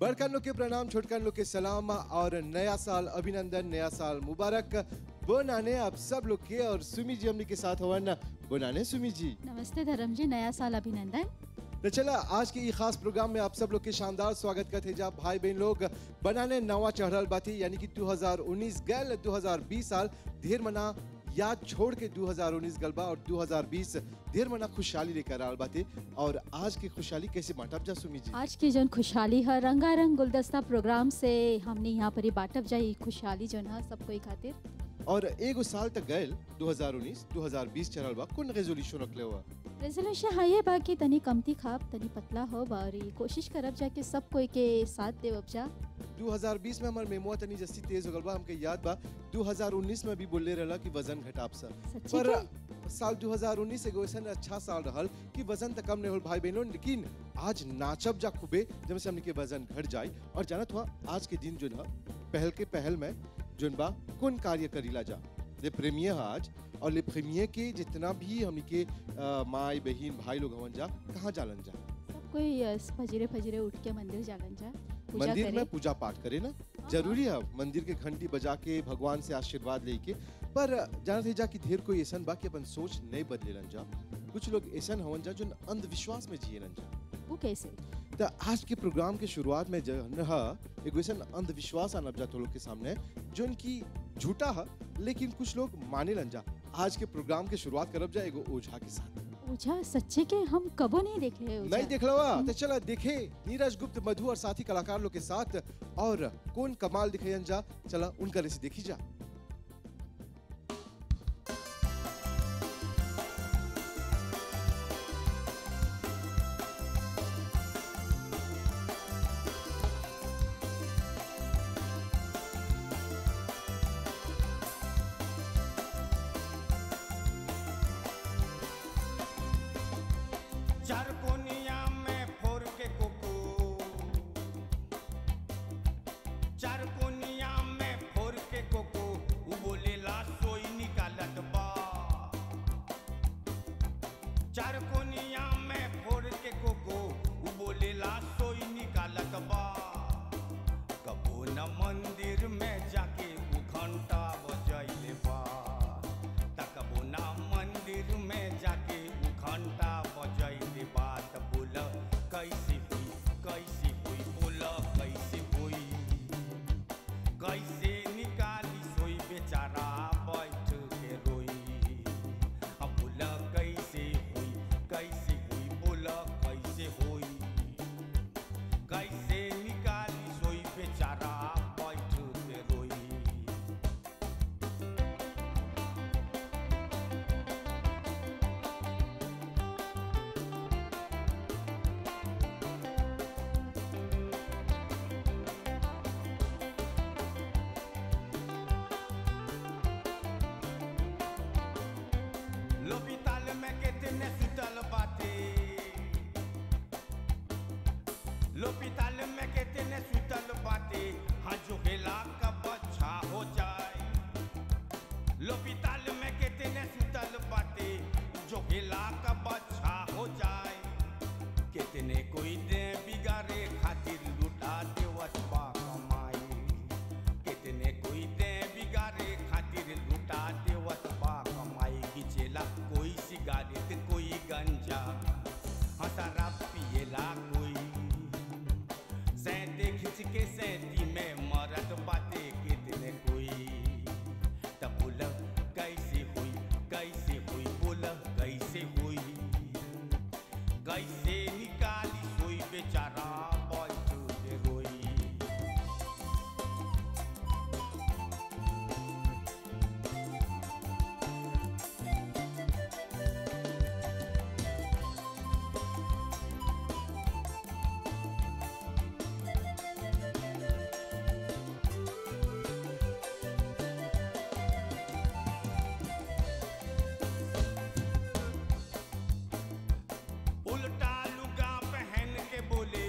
बड़कन लोग के प्रणाम छोटकन लोग के सलाम और नया साल अभिनंदन नया साल मुबारक बनाने आप सब लोग के और सुमी जी हमने के साथ हवन बनाने सुमी जी नमस्ते धर्म जी नया साल अभिनंदन तो चला आज के ये खास प्रोग्राम में आप सब लोग के शानदार स्वागत करते जा भाई बहन लोग बनाने नवा चढ़ल बाती यानी कि 2019 गल 2020 साल ढेर मना याद छोड़ के 2019 गल बा और 2020 ढेर मना खुशहाली लेकर आल बाते और आज की खुशहाली कैसे बांटब जा सुमी जी आज की जन खुशहाली है रंगारंग गुलदस्ता प्रोग्राम से हमने यहाँ पर ही बांटब जाई खुशहाली जन है सब कोई खातिर और एगो साल तक गए 2019 2020 चलल बा कौन रेजोल्यूशन रखले हुआ रेजोल्यूशन है ये बा कि तनी कमती खाब तनी पतला हो और ई कोशिश करब जा कि सब कोई के साथ देवब जा 2020 में हमार मेमोआ तनी जस्ती तेज हो गल बा हमके याद बा 2019 में भी बोलले रहला कि वजन घटाब सा सच्ची पर के साल 2019 एगो ऐसा अच्छा साल रहल कि वजन तक कम नहीं होल भाई बहनों लेकिन आज नाचब जा खूबे जब से हमने के वजन घट जाए और जानत हुआ आज के दिन जो ना पहल के पहल में जोन बा कौन कार्य करीला जा ले प्रेमियर है आज और ले प्रेमियर के जितना भी हमने के अ, माई बहन भाई लोग हवन जा कहाँ जालन जा सब कोई अ, फजरे फजरे उठ के मंदिर जालन जा पूजा मंदिर करे में पूजा पाठ करे ना जरूरी है मंदिर के घंटी बजा के भगवान से आशीर्वाद लेके पर जानते जा कि ढेर कोई ऐसा बा कि अपन सोच नहीं बदले जा कुछ लोग ऐसा हवन जा जो अंधविश्वास में जिए जा वो कैसे तो आज के प्रोग्राम के शुरुआत में जो है एगो ऐसा अंधविश्वास आनब जा तो लोग के सामने जो इनकी झूठा है लेकिन कुछ लोग माने लन जा आज के प्रोग्राम के शुरुआत करब जा एगो ओझा के साथ ओझा सच्चे के हम कबो नहीं देख रहे ओझा नहीं देख लवा तो चला देखे नीरज गुप्त मधु और साथी कलाकार लोग के साथ और कौन कमाल दिखायन जा चला उनका रेसी देखी जा चार कोनिया में फोर के कोको चार कोनिया में फोर के कोको उ बोलेला सोई निकालत बा चार कोनिया में फोर के कोको उ बोलेला सोई निकालत बा कबो न मंदिर में जाके उ घंटा बजैले बा तकबो ना मंदिर में जाके उ घंटा बजैले बा त बोल कैसे हुई कैसे हुई बोल कैसे हुई कैसे निकाली सोई बेचारा बैठ के रोई अब बोल कैसे हुई कैसे हुई बोल कैसे हुई कैसे निकाली सोई बेचारा बैठ के रोई l'hôpital में कितने सुतल बाटे l'hôpital में कितने सुतल बाटे हाँ जो हेला का बच्चा हो जाए l'hôpital में कितने सुतल बाटे जो हेला का बच्चा हो जाए कितने कोई दे बिगाड़े खातिर लुटा देवत बा कमाई कितने कोई दे बिगाड़े खातिर लुटा देवत बा कमाई गिचेला कोई सिगारेट कोई गंजा हंसारा पिएला कोई सैंते खिंच के सैंती में मरत बाटे कितने कोई तब बोल कैसे हुई कैसे हुई बोल कैसे हुई कैसे निकाली सोई बेचारा बैठ के रोई उल्टा लुगा पहन के बोले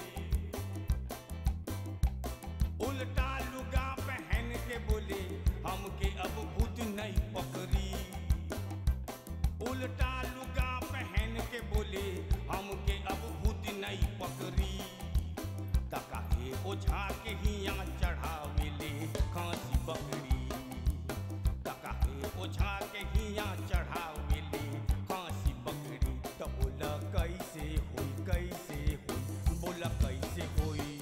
उल्टा लुगा पहन के बोले हमके अब भूत नहीं पकड़ी उल्टा लुगा पहन के बोले हमके अब भूत नहीं पकड़ी तका ओझा के हिया चढ़ावेले खांसी बकरी काका हे ओझा के हिया चढ़ावेले खांसी बकरी त बोला कैसे होई कैसे होई बोला कैसे होई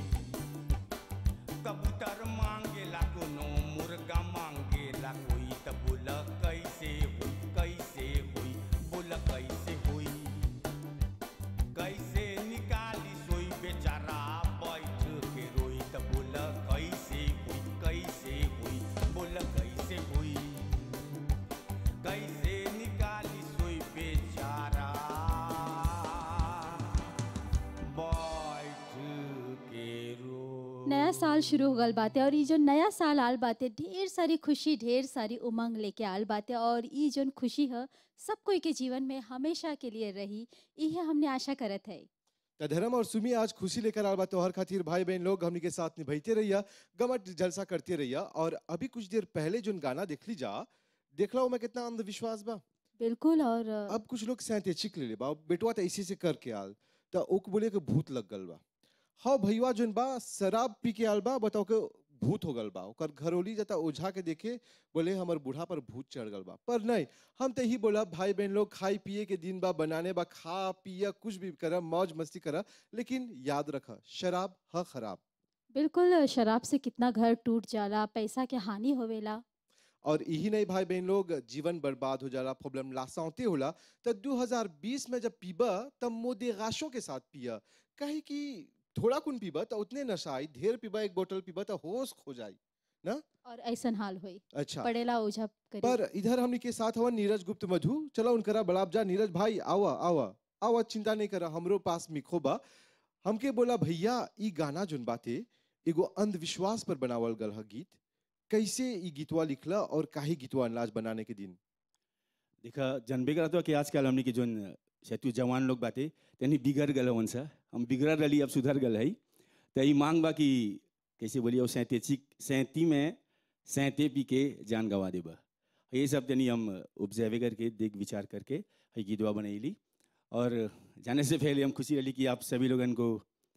कबूतर मांगेला कोनो मुर्गा मांगेला कोई त बोला कैसे होई कैसे होई बोला कैसे होई कैसे निकाली सोई बेचारा बैठ के रोई त बोला कैसे हुई कैसे हुई बोला कैसे हुई कैसे निकाली सोई बेचारा बैठ के रोई नया साल शुरू हो गल बाटे और ये जो नया साल आल बाटे ढेर सारी खुशी ढेर सारी उमंग लेके आल बाटे और ये जो खुशी है सब कोई के जीवन में हमेशा के लिए रही ये हमने आशा करत है त धर्म और सुमी आज खुशी लेकर आल बा तोहर खातिर भाई बहन लोग हमनी के साथ निभाते रहिया गमट जलसा करते रहिया और अभी कुछ देर पहले जो गाना देख ली जा देख लो मैं कितना अंधविश्वास बा बिल्कुल और अब कुछ लोग सहते चिक ले ले बा बेटवा तो ऐसे से करके आल तो ओक बोले के भूत लग गल बा हाँ भैया जोन बा शराब पी के आल बा बताओ के भूत हो गल बा ओकर घरोली जाता ओझा के देखे बोले हमर बूढ़ा पर भूत चढ़ गल बा पर नहीं हम तो ही बोला भाई बहन लोग खाई पिए के दिन बा बनाने बा खा पिया कुछ भी करा मौज मस्ती करा लेकिन याद रखा शराब ह खराब बिल्कुल शराब से कितना घर टूट जाला पैसा के हानि होवेला और यही नहीं भाई बहन लोग जीवन बर्बाद हो जाला प्रॉब्लम लासाते होला तो 2020 में जब पीबा तब मोदेगाशों के साथ पिया कहे कि थोड़ा कुन पीबा तो उतने नशा आई ढेर पीबा एक बोतल पीबा तो होश खो जाई और ऐसन हाल होई अच्छा पड़ेला ओझा करी पर इधर हमने के साथ हवा नीरज गुप्त मधु चलो उनकरा बड़ाब जा नीरज भाई आवा आवा आवा चिंता नहीं करा हमरो पास मिखो बा हमके बोला भैया ई गाना जोन बाते एगो अंधविश्वास पर बनावल गल ह गीत कैसे ई गीतवा लिखला और काहे गीतवा अनाज बनाने के दिन देखा जनबे करत हो कि आजकल हमने के जोन शैतु जवान लोग बाटे तनी बिगड़ गल हवन सा हम बिगड़ रही अब सुधर गल है तो ई मांग बा कि कैसे बोलिए सैंते सैंती में सैंते पी के जान गवा देबा ये सब तनी हम ऑब्जर्व करके देख विचार करके है गीतवा बनैली और जाने से पहले हम खुशी रही कि आप सभी लोगन को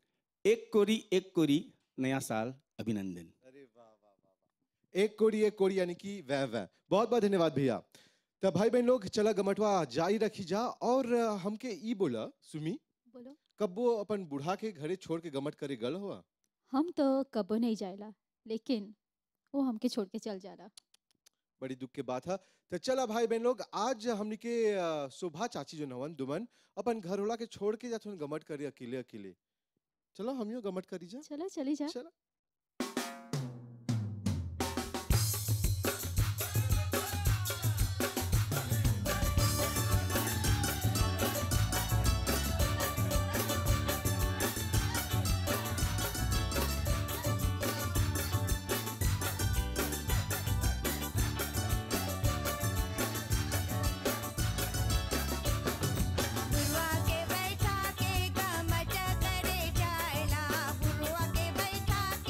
एक कोरी एक कोरी नया साल अभिनंदन अरे वाह वाह वाह वाह एक कोड़ी एक कोड़ी यानी कि वह वह बहुत बहुत धन्यवाद भैया तब भाई बहन लोग चला गमटवा जारी रखी जा और अ, हमके ई बोला सुमी बोलो कब वो अपन बूढ़ा के घरे छोड़ के गमट करे गल हुआ हम तो कबो नहीं जायला लेकिन वो हमके छोड़ के चल जाला बड़ी दुख के बात है तो चला भाई बहन लोग आज हमनी के अ, शोभा चाची जो नवन दुमन अपन घर होला के छोड़ के जाथुन गमट करे अकेले अकेले चलो हमियो गमट करी जा चलो चली जा चला पुरवा के बैठा के गमट करे जायला पुरवा के बैठा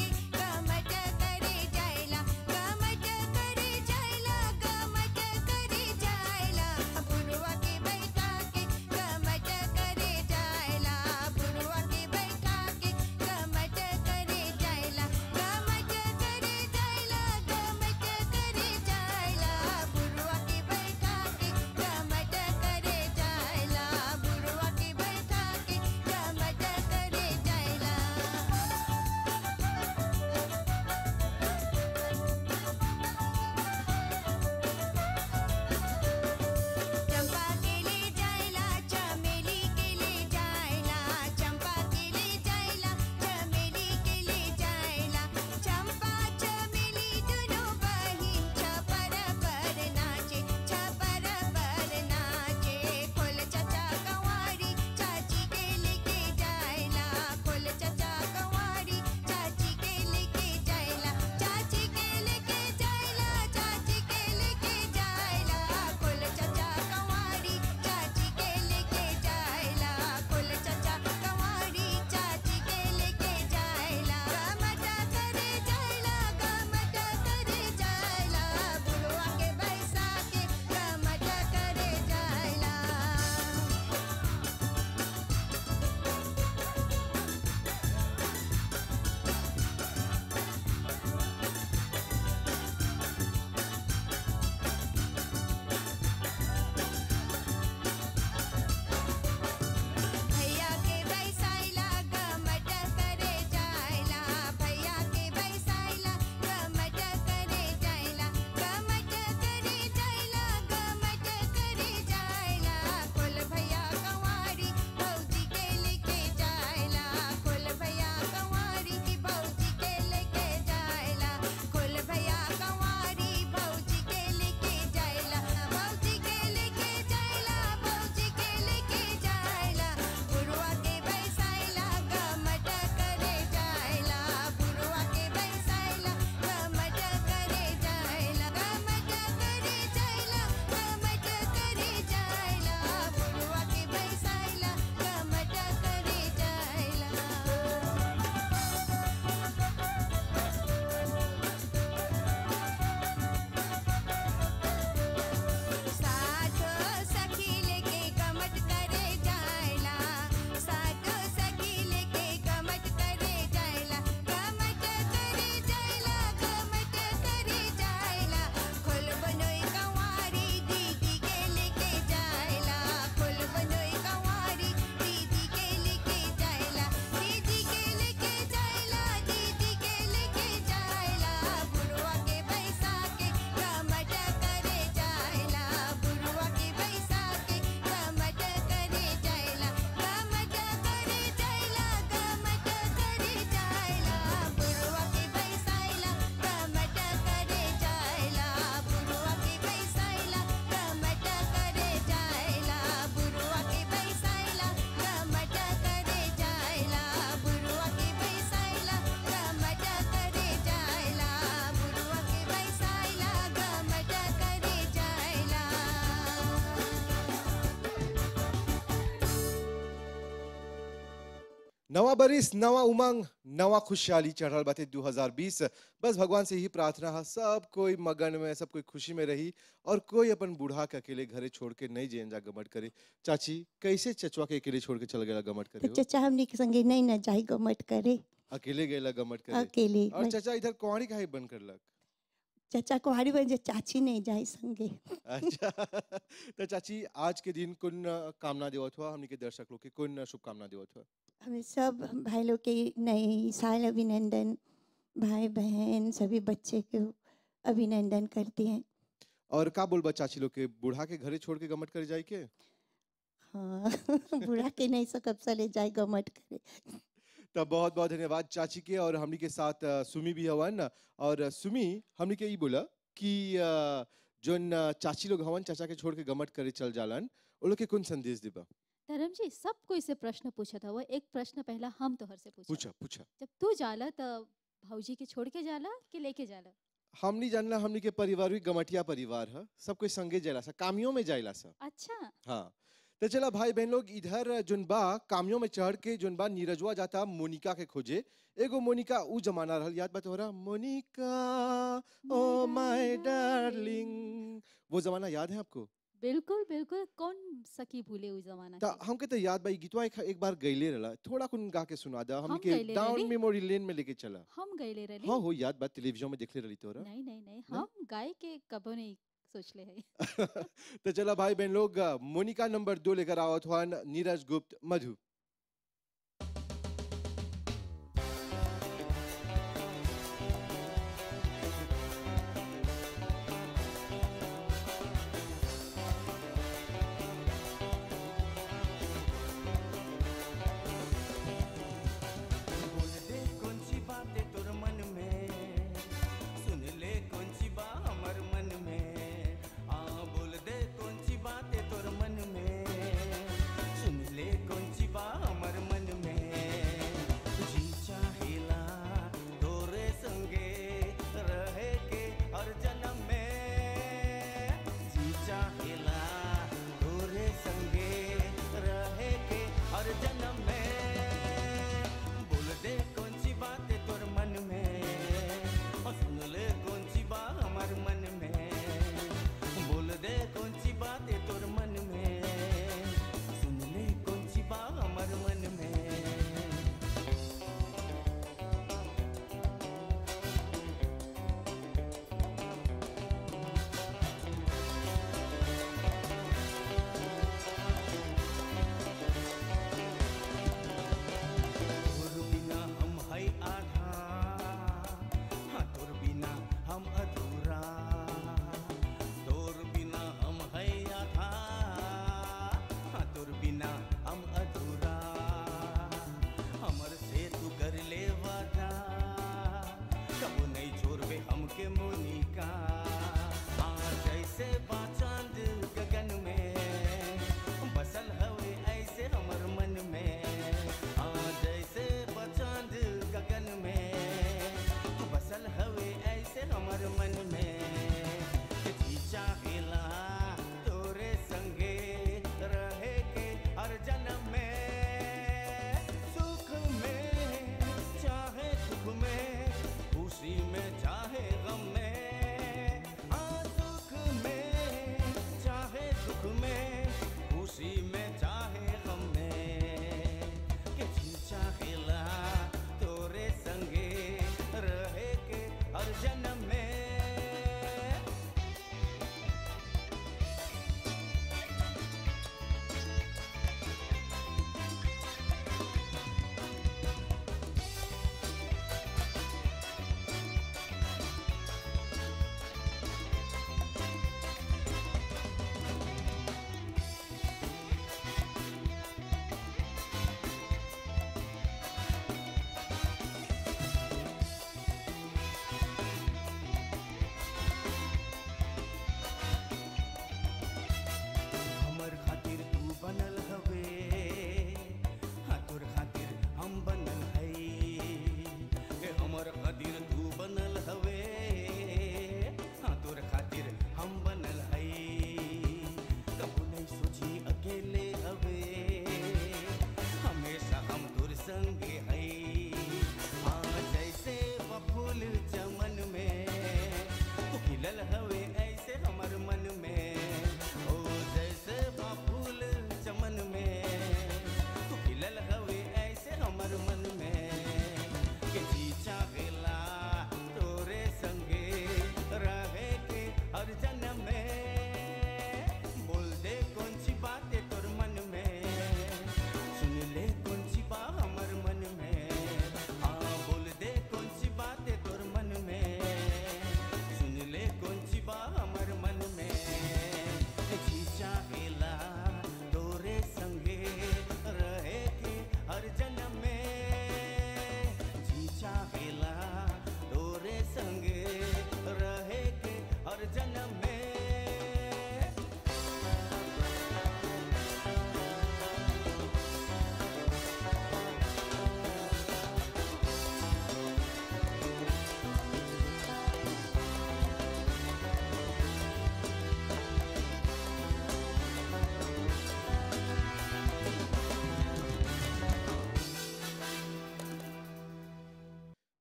नवा बरिस नवा उमंग नवा खुशहाली चढ़ल बाटे 2020 बस भगवान से ही प्रार्थना है सब कोई मगन में सब कोई खुशी में रही और कोई अपन बूढ़ा के अकेले घरे छोड़ के नहीं जेन जा गमट करे चाची कैसे चचवा के अकेले छोड़ के चल गया गमट तो करे हो? चचा हमनी के संगे नहीं न जाई गमट करे अकेले गएला गमट करे अकेले और चचा इधर कुंवारी काहे बंद करलक चचा कुहारी बन जे चाची नहीं जाई संगे अच्छा तो चाची आज के दिन कौन कामना देवत हुआ हमनी के दर्शक लोग के कौन शुभकामना देवत हुआ हमें सब भाई लोग के नए साल अभिनंदन भाई बहन सभी बच्चे को अभिनंदन करते हैं और का बोलबा चाची लोग के बूढ़ा के घरे छोड़ के गमट करे जाए के हाँ बुढ़ा के नहीं सकब चले जाए गमट करे तब बहुत बहुत धन्यवाद चाची के और हमनी के साथ अ, सुमी भी हवन और अ, सुमी हमनी के ई बोला कि अ, जोन अ, चाची लोग हवन चाचा के छोड़ के गमट करे चल जालन वो लोग के कौन संदेश देबा धर्म जी सब कोई से प्रश्न पूछत हवा एक प्रश्न पहला हम तोहर से पूछा पूछा पूछा जब तू जाला त भौजी के छोड़ के जाला कि लेके जाला हमनी जानला हमनी के परिवार भी गमटिया परिवार है सब कोई संगे जाइला सा कामियों में जाइला सा अच्छा हाँ तो चला भाई बहन लोग इधर जोन बा कामियों में चढ़ के जोन बा नीरजवा जाता मोनिका के खोजे एगो मोनिका ऊ जमाना रहल याद बा तोहरा मोनिका ओ माय डार्लिंग वो जमाना याद है आपको बिल्कुल बिल्कुल कौन सकी भूले उस जमाना ता के हमके तो याद बा ई गीतवा एक, एक बार गईले रहला थोड़ा कुन गा के सुना दा हमके हम गइले डाउन रहली? मेमोरी लेन में लेके चला हम गईले रहली हाँ हो याद बा टेलीविजन में देखले रहली तोरा नहीं नहीं नहीं हम गाय के कबो नहीं सोचले है तो चला भाई बहन लोग मोनिका नंबर दो लेकर आवत हुआन नीरज गुप्त मधु बोल दे कौन सी बातें तोर मन में सुन ले कौन सी बा हमर मन में आ बोल दे कौन सी बातें तोर मन में सुन ले कौन सी बा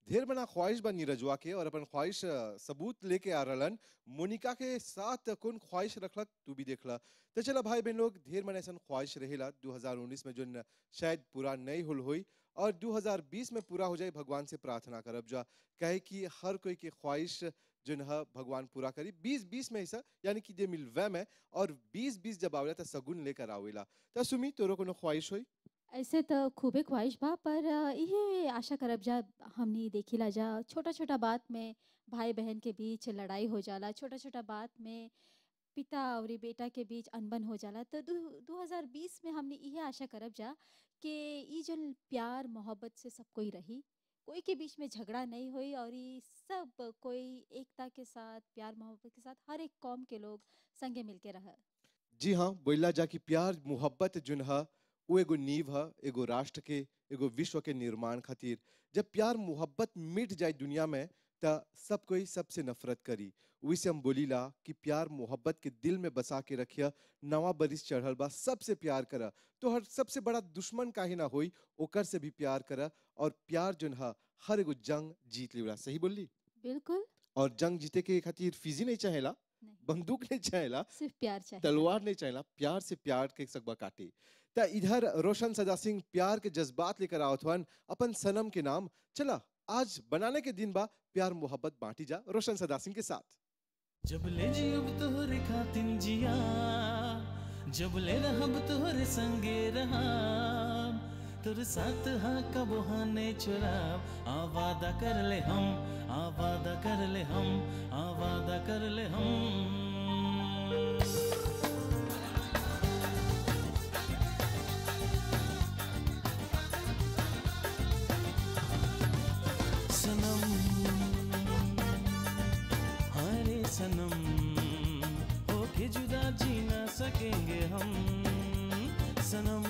ढेर बना ख्वाहिश बा नीरजवा के और अपन ख्वाहिश अ, सबूत लेके आ रहलन मोनिका के साथ कौन ख्वाहिश रखलक तू भी देखला तो चला भाई बहन लोग ढेर मन ऐसा ख्वाहिश रहेला 2019 में जो न- शायद पूरा नहीं हुल हुई और 2020 में पूरा हो जाए भगवान से प्रार्थना करब जा कहे कि हर कोई के ख्वाहिश जो न भगवान पूरा करी 20 20 में ऐसा यानी कि जे मिलवे में और 20 20 जब आवेला तो सगुन लेकर आवेला तो सुमी तोरो कोनो ख्वाहिश होई ऐसे तो खूबे ख्वाहिश बा पर अ, इहे आशा करब जा हमनी देखिला जा छोटा छोटा बात में भाई बहन के बीच लड़ाई हो जाला छोटा छोटा बात में पिता और बेटा के बीच अनबन हो जाला तो दू, 2020 में हमने इहे आशा करब जा कि ई जो प्यार मोहब्बत से सब कोई रही कोई के बीच में झगड़ा नहीं हुई और ई सब कोई एकता के साथ प्यार मोहब्बत के साथ हर एक कौम के लोग संगे मिलके रह जी हाँ बोला जा कि प्यार मोहब्बत जुन ह वो एगो नींव ह एगो राष्ट्र के एगो विश्व के निर्माण खातिर जब प्यार मोहब्बत मिट जाए दुनिया में त सब कोई सबसे नफरत करी वही से हम बोलीला कि प्यार मोहब्बत के दिल में बसा के रखिया नवा बरिस चढ़ल बा सबसे प्यार करा तो हर सबसे बड़ा दुश्मन काहे ना होई ओकर से भी प्यार करा और प्यार जुन ह हर एगो जंग जीत लेवला सही बोली बिल्कुल और जंग जीते के खातिर फिजी नहीं चाहेला नहीं बंदूक नहीं चाहेला सिर्फ प्यार चाहिए तलवार नहीं चाहिए प्यार से प्यार के सकबा काटे त इधर रोशन सदा सिंह प्यार के जज्बात लेकर आवत हन अपन सनम के नाम चला आज बनाने के दिन बा प्यार मोहब्बत बांटी जा रोशन सदा सिंह के साथ जब ले जियब तोहरे खातिन जिया जब ले रहब तोहरे संगे रहाब तोर साथ हा कब हाने चुराब आ वादा कर ले हम आ वादा कर ले हम आ वादा कर ले हम सनम हरे सनम होके जुदा जी ना सकेंगे हम सनम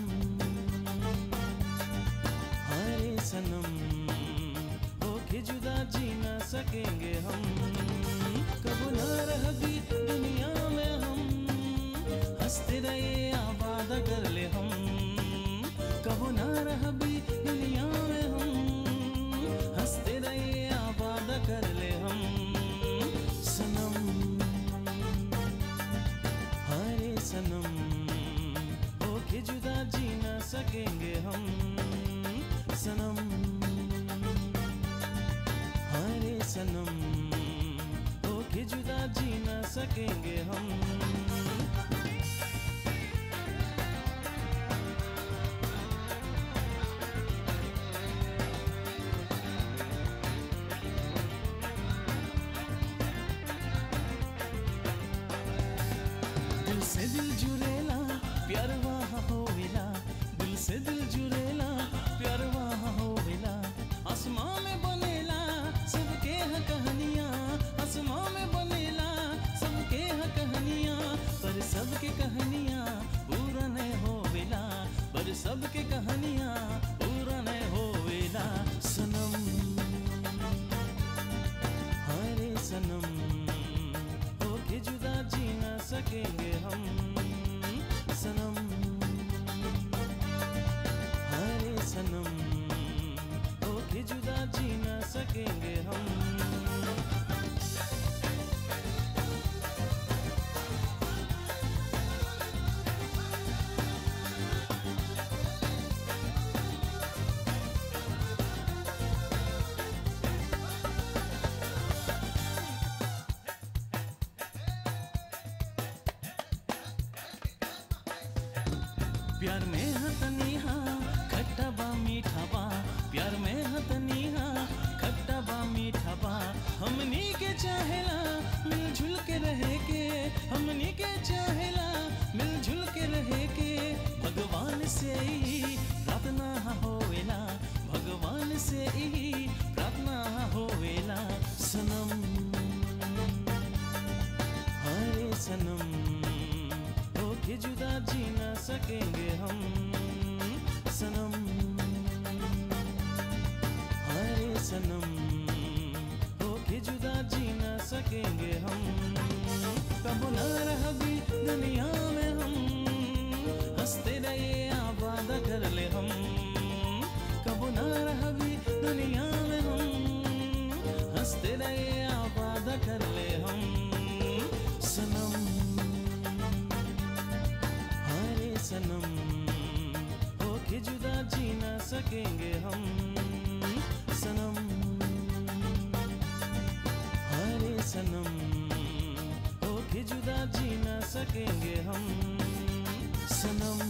हरे सनम होके जुदा जी ना सकेंगे हम कब ना रह भी दुनिया में हम हंसते रहे आबाद कर ले हम कब ना रह भी दुनिया में हम हंसते रहे आबाद कर ले हम सनम हरे सनम होके जुदा जी ना सकेंगे हम सनम हरे सनम होके जुदा जी ना सकेंगे हम दिल से दिल जुड़ेला प्यार वहाँ होवेला दिल से दिल जुड़ेला प्यार वहाँ होवेला आसमां में बनेला सबके ह कहानियाँ आसमां में बनेला सबके ह कहानियाँ पर सबके कहानियाँ पूरा नहीं होवेला पर सबके कहानियाँ पूरा नहीं होवेला सनम हरे सनम होके जुदा जी ना सकेंगे हम सनम हरे सनम होके जुदा जी ना सकेंगे हम प्यार में हतनी हाँ खट्टा बा मीठा बा प्यार में हतनी हाँ खट्टा बा मीठा बा हमनी के चाहेला मिलजुल के रहे के हमनी के चाहेला मिलजुल के रहे के भगवान से ही प्रार्थना होवेला भगवान से ही प्रार्थना होवेला सनम हरे सनम होके जुदा जी ना सकेंगे हम सनम हरे सनम होके जुदा जी ना सकेंगे हम कब न रह भी दुनिया में हम हंसते रहे आबाद कर ले हम कब न रह भी दुनिया में हम सकेंगे हम सनम हरे सनम होके जुदा जी ना सकेंगे हम सनम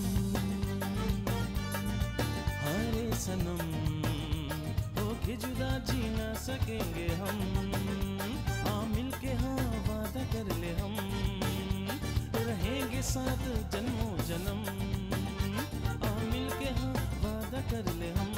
हरे सनम होके जुदा जी ना सकेंगे हम आ मिल के हाँ वादा कर ले हम रहेंगे साथ जन्मों जन्म आ मिल के हाँ वादा कर ले हम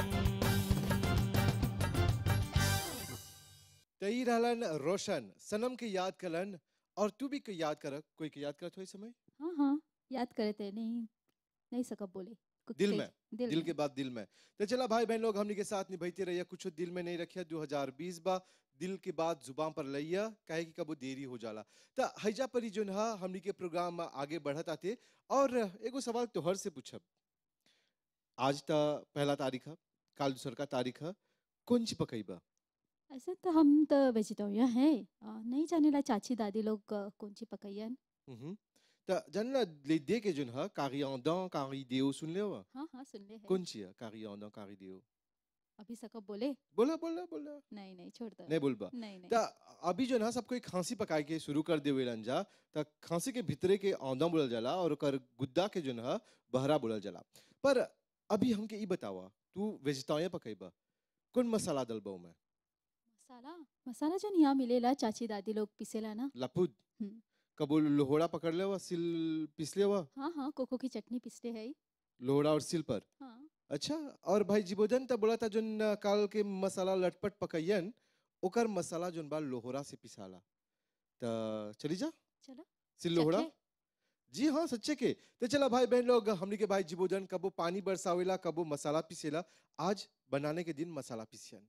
तई रहलन रोशन सनम के याद करलन और तू भी के याद कर कोई के याद करत हो इस समय हाँ हाँ याद करे थे नहीं नहीं सकब बोले कुछ दिल तेज- में, दिल, दिल में। के बाद दिल में तो चला भाई बहन लोग हमनी के साथ निभाते रहिए कुछ दिल में नहीं रखिया 2020 बा दिल के बाद जुबान पर लइया काहे कि कबो देरी हो जाला त हैजा परी जोन हा हमनी के प्रोग्राम में आगे बढ़त आते और एगो सवाल तोहर से पूछब आज त पहला तारीख है काल दूसर का तारीख है कौन सी पकईबा ऐसे तो हम तो वेजिटेरियन है आ, नहीं जाने ला चाची दादी लोग आ, कौन सी पकैयन हम्म त जानला ले दे के जोन हा कारी आंदन कारी देओ सुन ले हो हाँ हाँ सुन ले है कौन सी है कारी आंदन कारी देओ अभी सकब बोले बोला बोला बोला नहीं नहीं छोड़ दो नहीं बोलबा नहीं नहीं त अभी जो ना सब कोई खांसी पकाए के शुरू कर देवे जा त खांसी के भीतरे के औंधा बोलल जाला और ओकर गुद्दा के जो ना बहरा बोलल जाला पर अभी हमके ई बतावा तू वेजिटेरियन पकाइबा कौन मसाला डलबा में मसाला मसाला जो यहाँ मिलेला चाची दादी लोग पिसेला ना लपुद हम्म। कबो लोहड़ा पकड़ लेवा सिल पिस लेवा हाँ हाँ कोको की चटनी पिसते है लोहड़ा और सिल पर हाँ अच्छा और भाई जीबोधन त बोला था जोन काल के मसाला लटपट पकैयन ओकर मसाला जोन बा लोहड़ा से पिसाला त चली जा चलो सिल लोहड़ा चखे? जी हाँ सच्चे के तो चला भाई बहन लोग हमनी के भाई जीबोधन कबो पानी बरसावेला कबो मसाला पिसेला आज बनाने के दिन मसाला पिसियन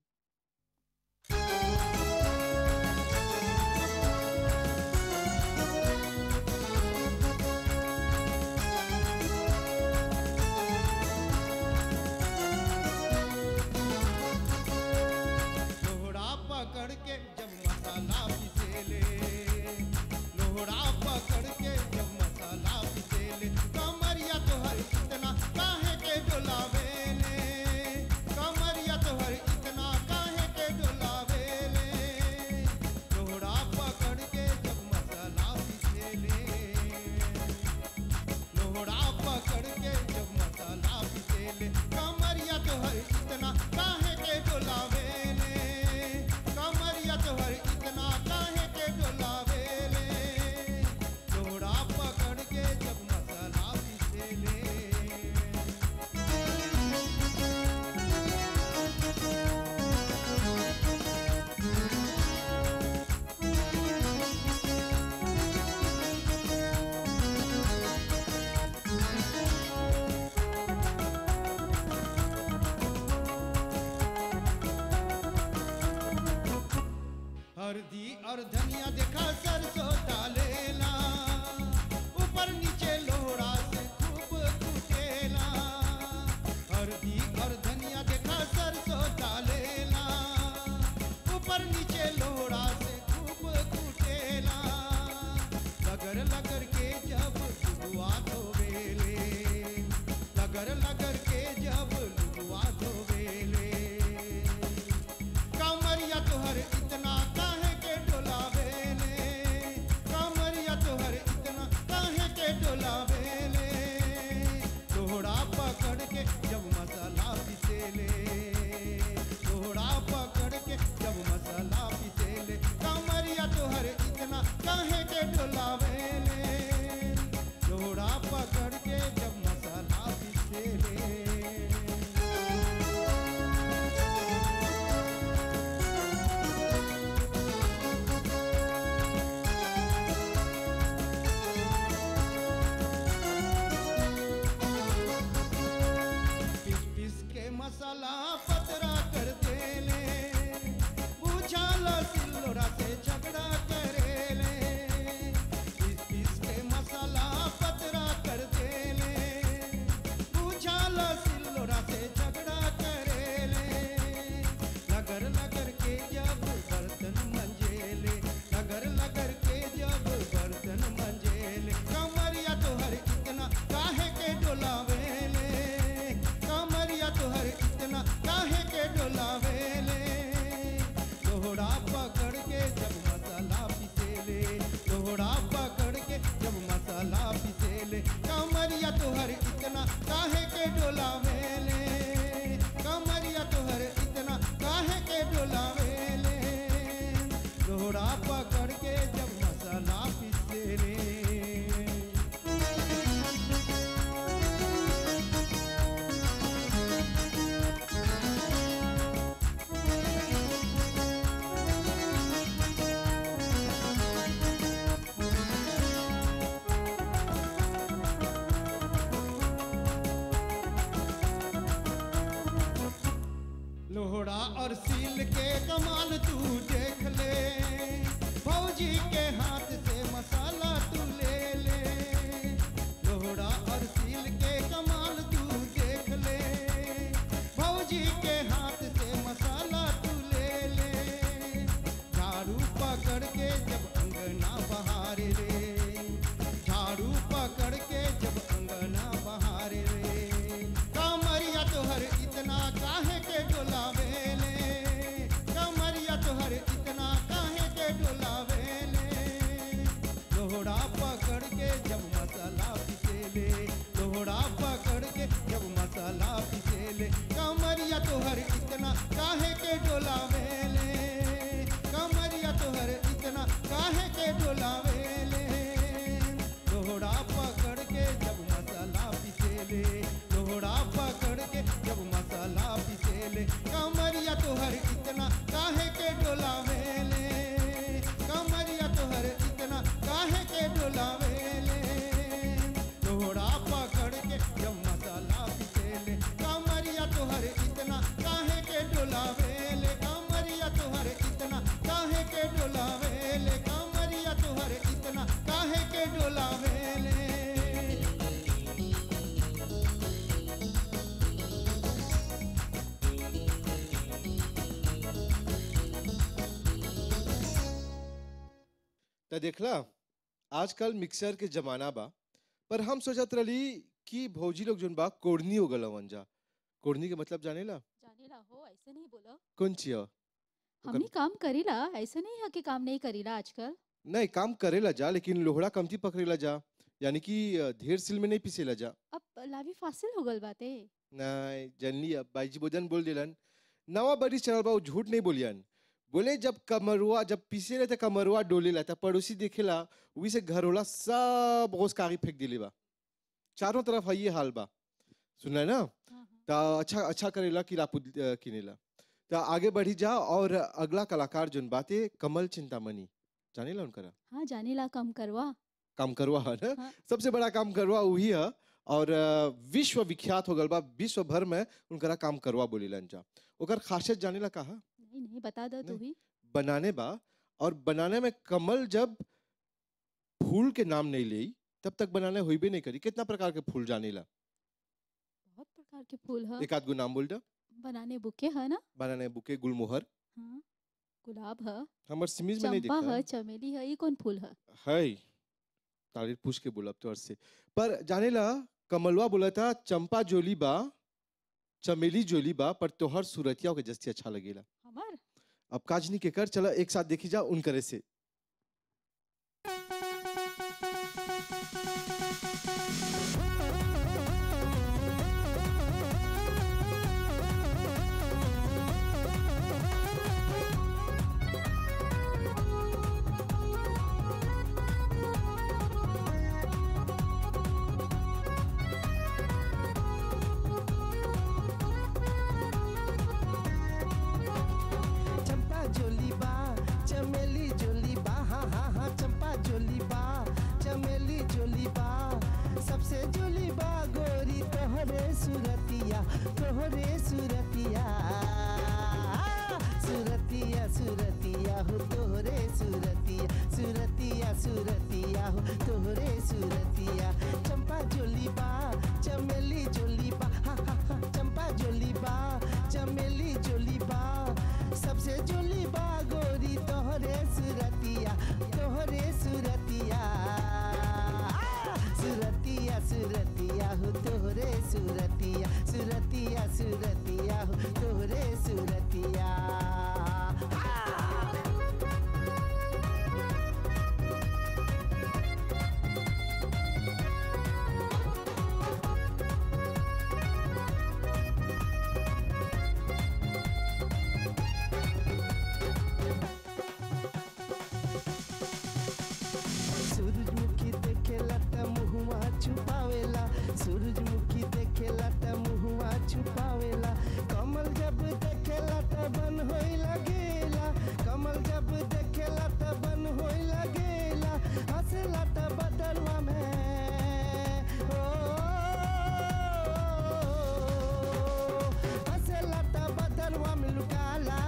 लोहड़ा पकड़ के जब मसाला पिसेले लोहड़ा पकड़ के जब मसाला पिसेले कमरिया तोहर इतना काहे के डोलावेले कमरिया तोहर इतना काहे के डोलावेले लोहड़ा पकड़ के जब मसाला पिसेले लोहड़ा पकड़ के जब मसाला पिसेले कमरिया तोहर इतना काहे के डोलावेले कमरिया तोहर इतना काहे के डोलावेले लोहड़ा पकड़ के जब मसाला पिसेले हल्दी और धनिया देखा सरसों डालेला ऊपर नीचे लोहड़ा से खूब कुटेला हल्दी और धनिया देखा सरसों डालेला ऊपर नीचे लोहड़ा से खूब कुटेला लगर लगर के जब लुगवा धोवेले लगर लगर के जब लुगवा धोवेले कमरिया तोहर इतना काहे के डोलावेले कमरिया तोहर इतना काहे के डोलावेले लोहड़ा पकड़ के जब मसाला पिसेले लोहड़ा पकड़ के जब मसाला पिसेले कमरिया तोहर इतना काहे के डोलावेले लोहड़ा पकड़ और सील के कमाल तू देख ले फौजी के हाथ से मसाला तू ले ले लोहड़ा और सील के कमाल तू देख ले फौजी के हाथ से मसाला तू ले ले झाड़ू पकड़ के जब अंगना बहारे रे झाड़ू पकड़ के जब अंगना बहारे रे कमरिया तोहर इतना काहे के डोलावे ले कमरिया तोहर इतना काहे के डोलावे ले लोहड़ा पकड़ के जब मसाला पिसे ले लोहड़ा पकड़ के जब मसाला पिसे ले कमरिया तोहर इतना काहे के डोलावे ले कमरिया तोहर इतना काहे के डोलावे ले लोहड़ा पकड़ के जब मसाला पिसे ले लोहड़ा पकड़ के जब मसाला पिसे ले कमरिया तोहर इतना काहे के डोलावे ले कमरिया तोहर इतना काहे के डोलावे ले लोहड़ा पकड़ के जब मसाला पिसे ले कमरिया तोहर इतना काहे के डोलावे ले कमरिया तोहर इतना काहे के डोलावे ले कमरिया तोहर इतना काहे के डोलावे ले तो देखला आजकल मिक्सर के जमाना बा पर हम सोचत रही कि भौजी लोग जोन बा कोड़नी हो गल जा कोड़नी के मतलब जानेला जानेला हो ऐसे नहीं बोलो कौन चिया हम ही काम करीला ऐसे नहीं है कि काम नहीं करीला आजकल नहीं काम करेला जा लेकिन लोहड़ा कमती पकड़ेला जा यानी कि अ, ढेर सिल में नहीं पिसेला जा अब लावी फासिल हो गल बाते नहीं जनली अब बाईजी बोजन बोल दिलन नवा बड़ी चल बा वो झूठ नहीं बोलियन बोले जब कमरुआ जब पीसे रहे कमरुआ डोलेला तब पड़ोसी देखेला वही से घर होला सब रोज कागज फेंक दिले बा चारों तरफ है ये हाल बा सुना है ना तो अच्छा अच्छा करेला कि लापू अ, किनेला तो आगे बढ़ी जा और अगला कलाकार जोन बाते कमल चिंतामणि जानेला उनकरा हाँ जानेला कम करवा काम करवा है ना हाँ। सबसे बड़ा काम करवा वही है और अ, विश्व विख्यात हो गल बा विश्व भर में उनकरा काम करवा बोलीलन जा ओकर खासियत जाने ला कहा नहीं नहीं बता दो तू नहीं। ही बनाने बा और बनाने में कमल जब फूल के नाम नहीं ले तब तक बनाने हुई नहीं करी कितना प्रकार के फूल जाने ला बहुत प्रकार के फूल है एक आध गो नाम बोल जा बनाने बुके है ना बनाने बुके गुलमोहर हाँ गुलाब है हमर सिमीज में नहीं चंपा देखा है चमेली है ये कौन फूल है है तारीफ पूछ के बोला तो से पर जाने ला कमलवा बोला था चंपा जोली बा चमेली जोली बा पर तोहर सूरतिया के जस्ती अच्छा लगेला हमार अब काजनी के कर चला एक साथ देखी जा उन करे से चंपा जोली बा चमेली जोली बा हाँ हाँ हाँ चंपा जोली बा चमेली जोली बा सबसे जोली बा गोरी तोहरे सुरतिया तोहरे सुरतिया सुरतिया सुरतिया हो तोहरे सुरतिया सुरतिया सुरतिया हो तोहरे सुरतिया चंपा जोली बा चमेली जोली बा हाँ हाँ हाँ चंपा जोली बा चमेली जोली बा सबसे जोली बा गोरी तोहरे सुरतिया तोहरे सुरतिया सुरतिया सुरतिया हो तोहरे सुरतिया सुरतिया सुरतिया हो तोहरे सुरतिया सूरजमुखी देखेला त मुहुआ छुपावेला सूरजमुखी देखेला त मुहुआ छुपावेला कमल जब देखेला त बन होई लगेला कमल जब देखेला त बन होई लगेला हंसेला त बदलवा में ओ हंसेला त बदलवा में लुकाला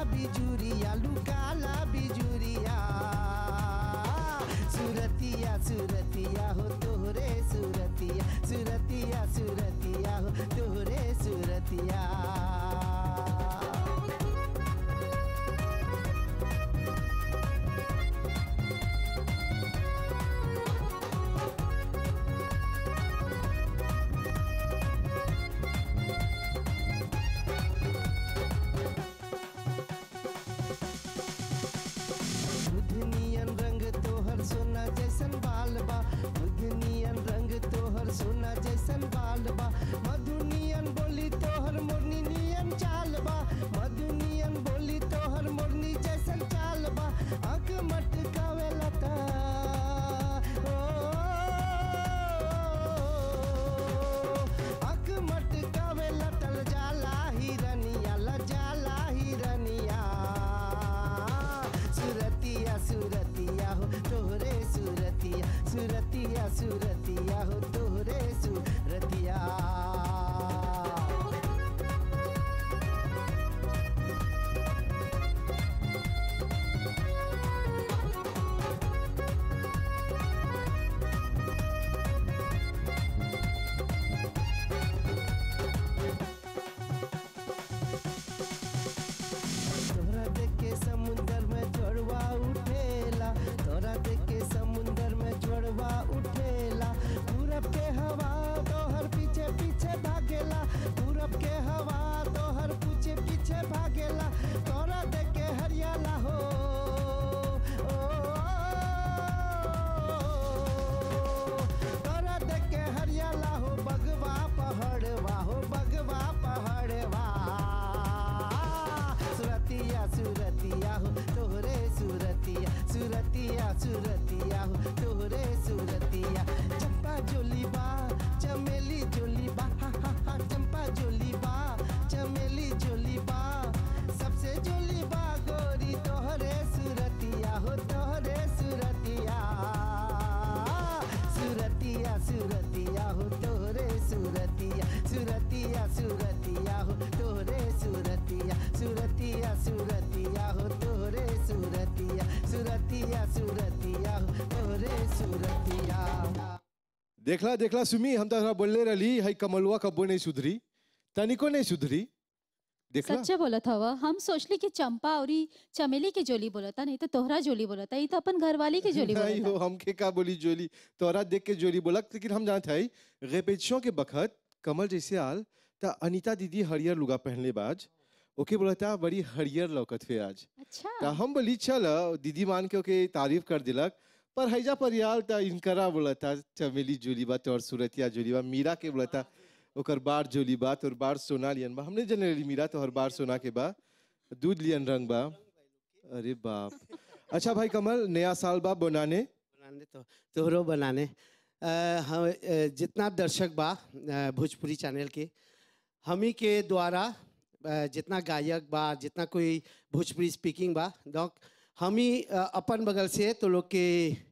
देखला देखला सुमी हम तो बोलले रही है कमलुआ कब्बो नहीं सुधरी तनिको नहीं सुधरी देखला सच्चे बोलत हवा हम सोचली कि चंपा और ई चमेली के जोली बोलता नहीं तो तोहरा जोली बोलता ये तो अपन घरवाली के जोली नहीं हो बोलता हमके का बोली जोली तोरा देख के जोली बोला लेकिन हम जानते हैं रेपेटिशों के बखत कमल जैसे आल ता अनीता दीदी हरियर लुगा पहनले बाज ओके बोला था बड़ी हरियर लौकत फे आज अच्छा ता हम बोली चल दीदी मान के ओके तारीफ कर दिलक पर हैजा पर यार ता इनकरा बोला था चमेली जोली बात और सूरतिया जोली बा मीरा के बोला था ओकर बार जोली बात और बार सोना लियन बा हमने जने रही मीरा तो हर बार सोना के बा दूध लियन रंग बा अरे बाप अच्छा भाई कमल नया साल बा बनाने बनाने तो तोहरो बनाने अ, हम अ, जितना दर्शक बा अ, भोजपुरी चैनल के हमी के द्वारा अ, जितना गायक बा जितना कोई भोजपुरी स्पीकिंग बा donc हमी अ, अपन बगल से तो लोग के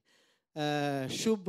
अ, शुभ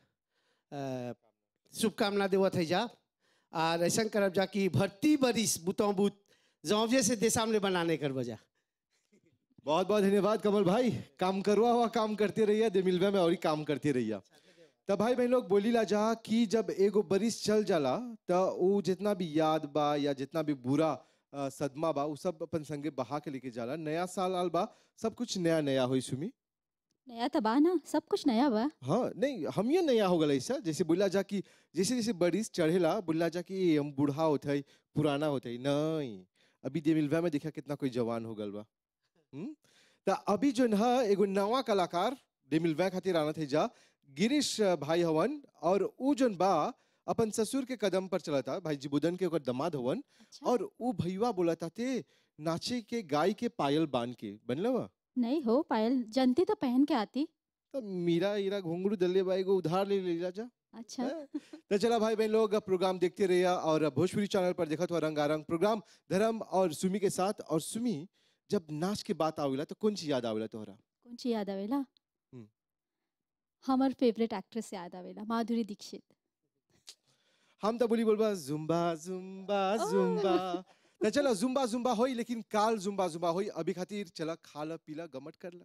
अ, शुभकामना देवत है जा और ऐसा करब जा कि भर्ती बरिस बुतों बुत जौजे से देश सामने बनाने कर बजा बहुत बहुत धन्यवाद कमल भाई काम करवा हुआ काम करते रहिए दे मिलवे में और ही काम करते रहिए तब भाई बहन लोग बोली ला जा कि जब एगो बरिस चल जाला तो वो जितना भी याद बा या जितना भी बुरा अ, सदमा बा वो सब अपन संगे बहा के लेके जाला नया साल आल बा सब कुछ नया नया होई सुमी नया तबा ना सब कुछ नया बा हाँ नहीं हम ये नया हो गला ऐसा जैसे बोला जा कि जैसे जैसे बरिस चढ़ेला बोला जा कि ये हम बूढ़ा होते है पुराना होते है नहीं अभी दे मिलवा में देखा कितना कोई जवान हो गल बा हम्म? त अभी जो है एगो नवा कलाकार दे मिलवा खातिर आना थे जा गिरीश अ, भाई हवन और ऊ जोन बा अपन ससुर के कदम पर चला था भाई जिबुदन के ओकर दमाद हवन अच्छा और ऊ भैया बोला था ते नाचे के गाय के पायल बांध के बनला बा नहीं हो पायल जनती तो पहन के आती तो मीरा ईरा घुंगरू दल्ले बाई को उधार ले ले जा अच्छा तो चला भाई बहन लोग प्रोग्राम देखते रहिए और भोजपुरी चैनल पर देखा तो रंगारंग प्रोग्राम धर्म और सुमी के साथ और सुमी जब नाच के बात आवेला तो कौन चीज याद आवेला तोहरा कौन सी याद आवेला हम्म। हमार फेवरेट एक्ट्रेस याद आवेला माधुरी दीक्षित हम तो बोली बोलबा जुम्बा जुम्बा जुम्बा तो चला जुम्बा जुम्बा होई लेकिन काल जुम्बा जुम्बा होई अभी खातिर चला खाला पीला गमट करला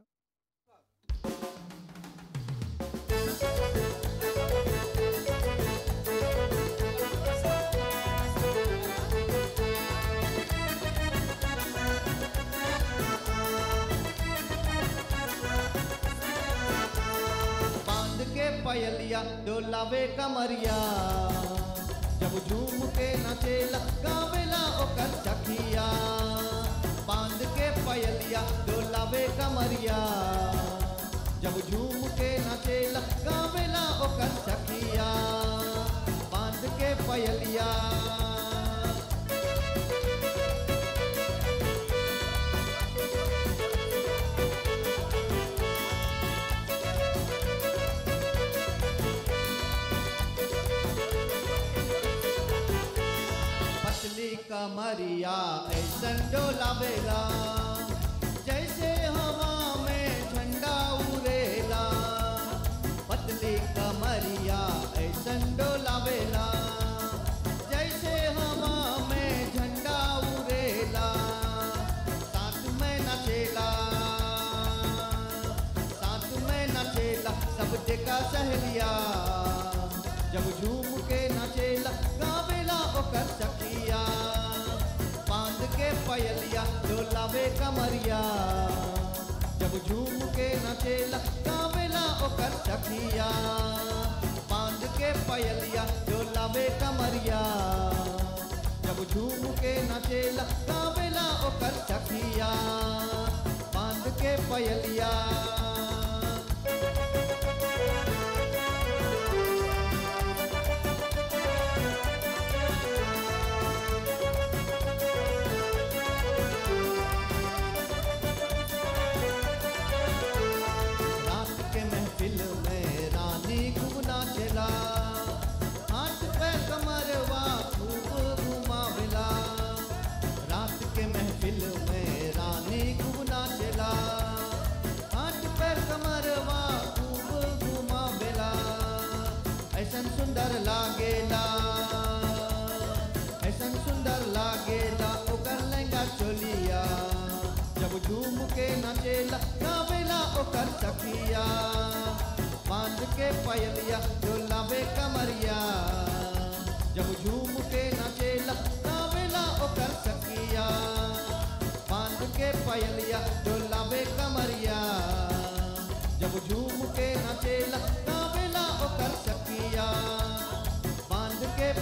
बांध के पयलिया डोलावे कमरिया जब झूम के नचेला गावेला ओकर सखिया बांध के पयलिया डोलावे कमरिया जब झूम के नचेला गावेला ओकर सखिया बांध के पयलिया पतली कमरिया ऐसन डोलावेला जैसे हवा में झंडा उड़ेला पतली कमरिया ऐसन डोलावेला जैसे हवा में झंडा उड़ेला साथ में नचेला साथ में नचेला सब देखा सहेलिया जब झूम के नचेला गावेला ओकर सखिया बांध के पयलिया डोलावे कमरिया जब झूम के नचेला गावेला ओकर सखिया बांध के पयलिया डोलावे कमरिया जब झूम के नचेला गावेला ओकर सखिया बांध के पयलिया रात के महफिल में रानी खूब नाचेला हाथ पे कमरवा खूब घुमावेला रात के महफिल में रानी खूब नाचेला हाथ पे कमरवा खूब घुमावेला ऐसन सुंदर लागेला ऐसन सुंदर लागेला ओकर लहंगा चोलिया जब झूम के नचेला गावेला ओकर सखिया बांध के पयलिया डोलावे कमरिया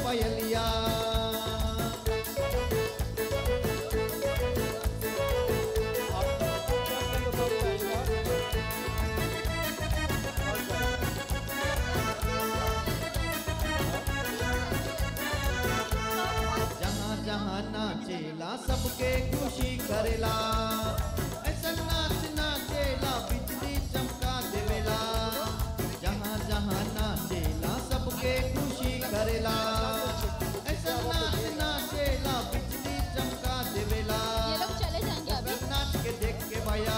पयलिया जहाँ जहाँ नाचेला सबके खुशी करेला ऐसा नाच नाचेला बिजली चमका देवेला जहाँ जहाँ नाचेला सबके खुशी करेला ऐसा नाच नाचेला बिजली चमका देवेला ये लोग चले जाएंगे अभी ओकर नाच के देख के भैया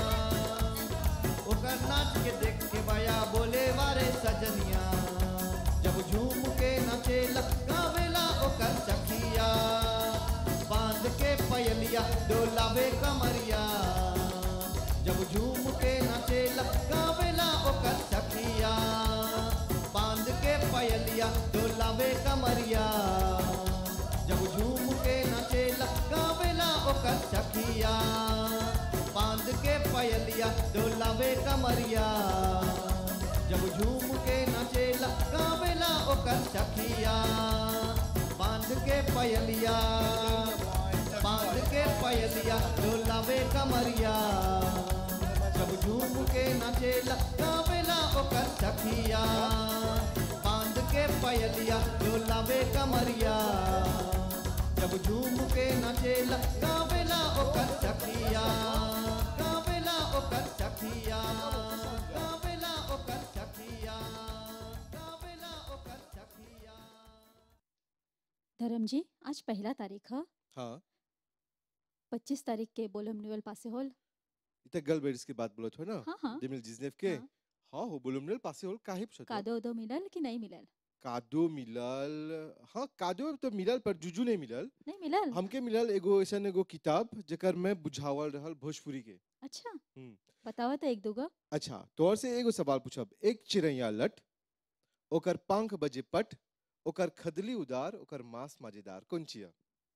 ओकर नाच के देख के भैया बोले वारे सजनिया जब झूम के नचेला गावेला ओकर सखिया बांध के पयलिया डोलावे कमरिया जब झूम के नचेला गावेला ओकर सखिया बांध के पयलिया डोलावे कमरिया जब झूम के नचेला गावेला ओकर सखिया बांध के पयलिया डोलावे कमरिया जब झूम के नचेला गावेला ओकर सखिया बांध के पयलिया बांध के पयलिया डोलावे कमरिया जब झूम के नचेला गावेला ओकर सखिया बांध के पयलिया डोलावे कमरिया जब झूम के नचेला गावेला ओकर सखिया गावेला ओकर सखिया गावेला ओकर सखिया गावेला ओकर सखिया धर्म जी आज पहला तारीख है हाँ पच्चीस तारीख के बोलम न्यूअल पासे होल इतना गल बेरिस की बात बोलत हो ना हाँ हाँ दिमिल जिजनेफ के हाँ। हाँ हो बोलुमनेल पासे होल काहे पूछत हो? कादो उदो मिलल कि नहीं मिलल कादो मिलल हाँ कादो तो मिलल पर जुजू नहीं मिलल नहीं मिलल हमके मिलल एगो ऐसा एगो किताब जेकर में बुझावल रहल भोजपुरी के अच्छा हम्म। बतावा तो एक दूगो अच्छा तोर से एगो सवाल पूछब एक चिड़ैया लट ओकर पंख बजे पट ओकर खदली उदार ओकर मांस मजेदार कौन चिया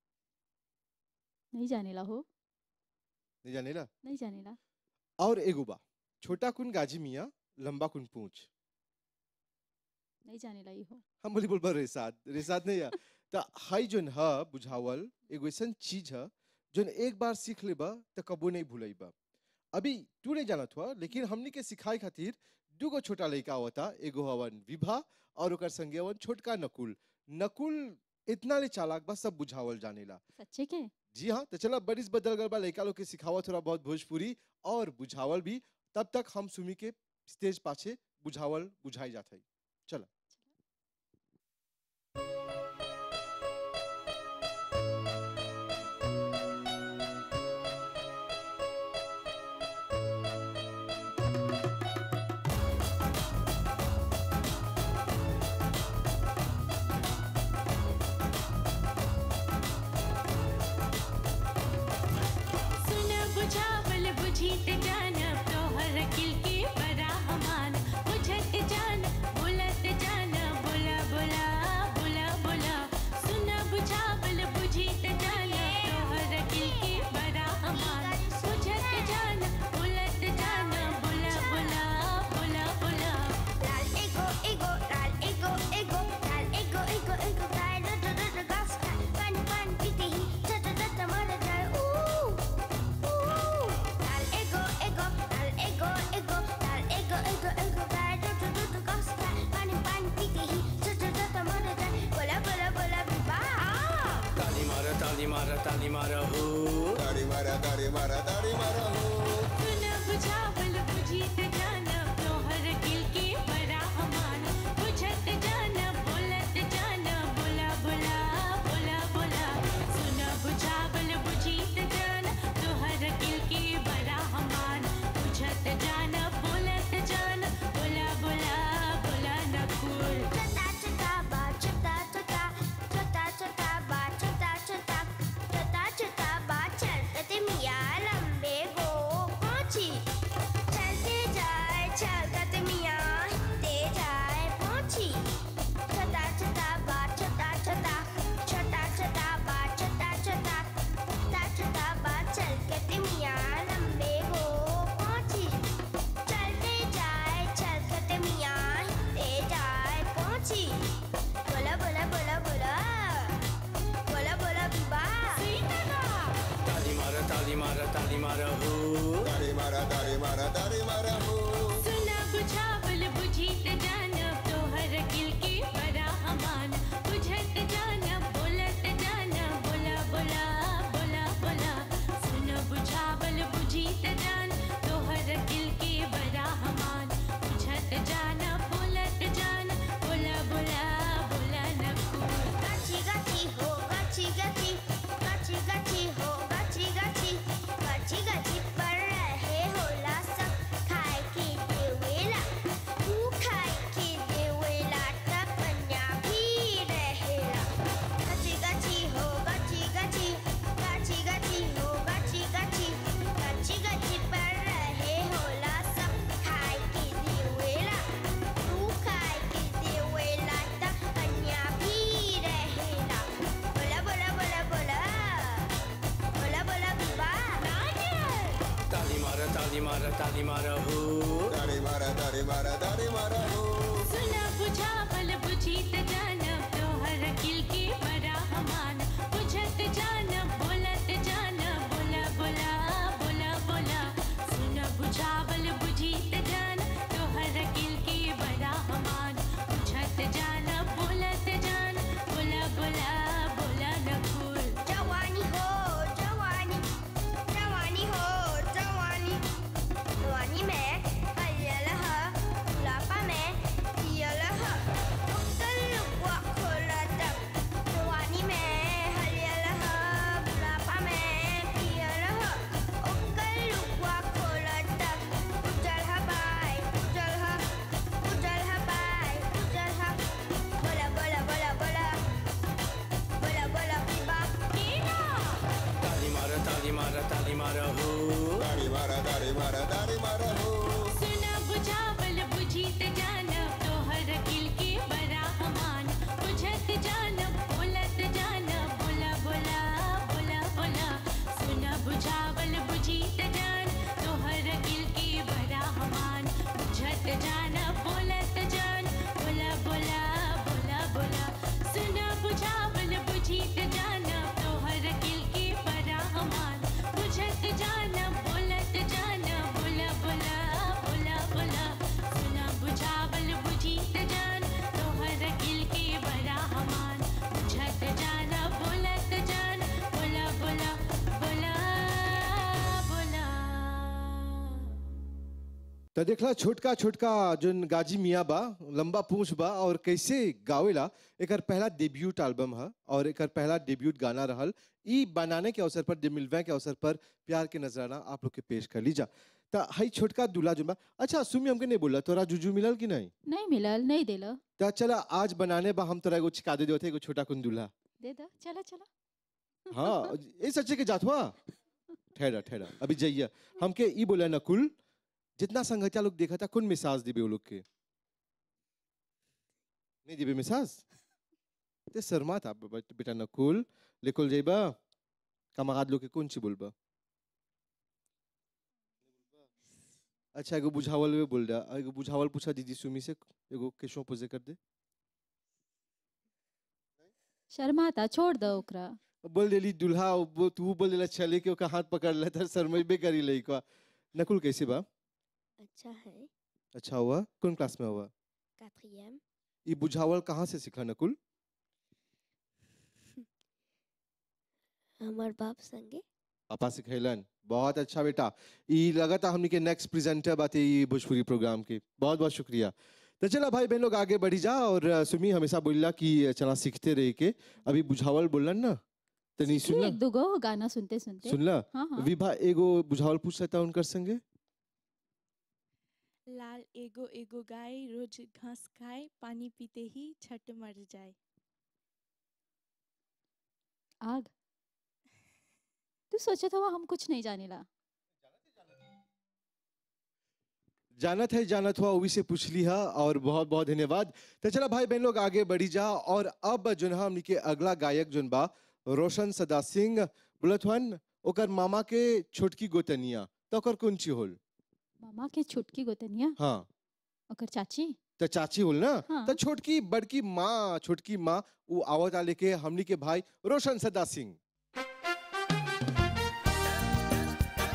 नहीं जानेला हो नहीं जानेला नहीं जानेला और एगो बा छोटा कुन गाजी मिया लंबा कुन पूंछ नहीं जानेला ई हो हम बोली बोलबा रेसात रेसात नहीं है तो हाई जोन ह बुझावल एगो ऐसन चीज है जोन एक बार सीख लेबा तो कबो नहीं भूलेबा अभी तू नहीं जानत हुआ लेकिन हमनी के सिखाए खातिर दूगो छोटा लड़का होता एगो हवन विभा और ओकर संगे हवन छोटका नकुल नकुल इतना ले चालाक बा सब बुझावल जानेला सच्चे के जी हाँ तो चला बरिस बदल गल बा लड़का लोग के सिखावा थोड़ा बहुत भोजपुरी और बुझावल भी तब तक हम सुमी के स्टेज पाछे बुझावल बुझाई जात है चला सुन बुझावल बुझीत जान तोहर किल के बड़ा हमान बुझत जान बोलत जान बोला बोला बोला बोला सुन बुझावल बुझीत जान तोहर किल के बड़ा हमान बुझत जान बोलत जान बोला बोला बोला बोला Lal ego ego lal ego ego lal ego ego ego gai da da da da gas pan pan piti hi ta ta ta ta mara jai ooh ooh lal ego ego lal ego ego lal ego ego ego gai da da da da gas pan pan piti hi ta ta ta ta mara jai bola bola bola biba ताली मारा ताली मारा ताली मारा हो ताली मारा ताली मारा ताली मारा हो सुन बुझावल बुझीत जान तोहर किल के बड़ा हमान बुझत जान बोलत जान बोला बोला बोला बोला सुन बुझावल बुझीत जान तोहर किल के बड़ा हमान बुझत जान बोलत जान बोला बोला बोला Nakul chota chota ba chota chota chota chota ba chota chota chota chota ba चलते मिया लंबे गो पहुंची चलते जाए चलते मिया ते जाए पहुंची छोटा छोटा बा छोटा छोटा छोटा छोटा बा छोटा छोटा छोटा छोटा बा चलते मिया लंबे गो पहुंची चलते जाए चलते मिया ते जाए पहुंची बोला बोला बोला बोला ताली मारा हो तारी मारा तारी मारा तारी मारा हो सुना बुझावल बुझीत जान तोहर किल के बड़ा अमान बुझत जान बोलत जान बोला बोला बोला बोला सुना बुझावल बुझीत जान तोहर किल के बड़ा अमान बुझत जान बोलत जान बोला बोला बोला नकू गाची गाची हो गाची गाची गाची गाची हो गाची गाची गाची गाची पर रहे होला सब खाए के देवेला तू खाए के देवेला त कन्या भी रहेला गाची गाची हो गाची गाची गाची गाची हो गाची गाची गाची गाची पर रहे होला सब खाए के देवेला तू खाए के देवेला त कन्या भी रहेला बोला बोला बोला बोला बोला बोला बिबा ताली मारा ताली मारा ताली मारा हो तारी मारा तारी मारा तारी मारा हो सुना बुझावल बुझीत जान तोहर किल के बड़ा अमान बुझत जान बोलत जान बोला बोला बोला बोला सुना बुझावल बुझीत जान तोहर किल के बड़ा अमान बुझत जान बोलत जान बोला बोला बोला नकुल जवानी हो जवानी जवानी हो जवानी जवानी में हरियल ह बुढ़ापा में पियल ह उगल लुकवा खोलत जवानी में हरियल ह बुढ़ापा में पियल ह उगल लुकवा खोलत उजल ह बाय उजल ह उजल ह बाय उजल ह बोला बोला बोला बोला बोला बोला बिबा कीना ताली मारा ताली मारा ताली मारा हो तारी मारा तारी मारा तारी मारा हो सुना बुझावल बुझीत जान तोहर किल के बड़ा अमान बुझत जान बोलत जान बोला बोला बोला बोला सुना बुझावल बुझीत जान तोहर किल के बड़ा अमान बुझत जान बोलत जान बोला बोला बोला बोला सुना बुझावल बुझीत जान तोहर किल के बड़ा अमान बुझत जान बोलत जान बोला बोला बोला बोला सुना बुझावल बुझीत जान तोहर किल के बड़ा अमान बुझत जान बोलत जान बोला बोला बोला बोला तो देखला छोटका छोटका जोन गाजी मियाँ बा लंबा पूंछ बा और कैसे गावेला एकर पहला डेब्यूट एल्बम है और एकर पहला डेब्यूट गाना रहल ई बनाने के अवसर पर जे मिलवे के अवसर पर प्यार के नजराना आप लोग के पेश कर लीजा तो हई छोटका दूल्हा जोन बा अच्छा सुमी हमके नहीं बोला तोरा जुजू मिलल कि नहीं नहीं मिलल नहीं दिल तो चला आज बनाने बा हम तोरा एगो चिका दे देते एगो छोटा कुन दूल्हा दे दो चला चला हाँ ये सच्चे के जात हुआ ठहरा ठहरा अभी जाइए हमके ई बोला नकुल जितना संगठिया लोग देखा था कौन मिसाज दिबे वो लोग के नहीं दिबे मिसाज ते शर्मा था बे- बेटा नकुल लेकुल जाइबा कमागाद लोग के कौन ची बोलबा अच्छा एगो बुझावल में बोल रहा एगो बुझावल पूछा दीदी सुमी से एगो केशव पुजे कर दे शर्माता छोड़ दो ओकरा बोल देली दूल्हा वो तू बोल देला चले के ओका हाथ पकड़ लेता शर्मेबे करी लइका नकुल कैसे बा अच्छा है अच्छा हुआ कौन क्लास में हुआ quatrième ये बुझावल कहाँ से सीखा नकुल हमार बाप संगे पापा सिखैलन बहुत अच्छा बेटा ये लगा था हमने के नेक्स्ट प्रेजेंटर बात ये भोजपुरी प्रोग्राम के बहुत बहुत शुक्रिया तो चला भाई बहन लोग आगे बढ़ी जा और अ, सुमी हमेशा बोलला कि चला सीखते रहे के अभी बुझावल बोलन ना तो नहीं सीखी सुनला एक दुगो गाना सुनते सुनते सुनला हाँ हाँ विभा एगो बुझावल पूछ लेता उनकर संगे लाल एगो एगो गाय रोज घास खाए पानी पीते ही छट मर जाए आग तू सोचा था हम कुछ नहीं जाने ला जानत है जानत हुआ उवी से पूछ लिया और बहुत बहुत धन्यवाद तो चला भाई बहन लोग आगे बढ़ी जा और अब जो है हमनी के अगला गायक जोन बा रोशन सदा सिंह बोलत हन ओकर मामा के छोटकी गोतनिया तो ओकर कौन ची होल मामा के छुटकी गोतनिया हाँ ओकर चाची तो चाची होल ना हाँ। तो छोटकी बड़की माँ छोटकी माँ वो आवत आ लेके हमनी के भाई रोशन सदा सिंह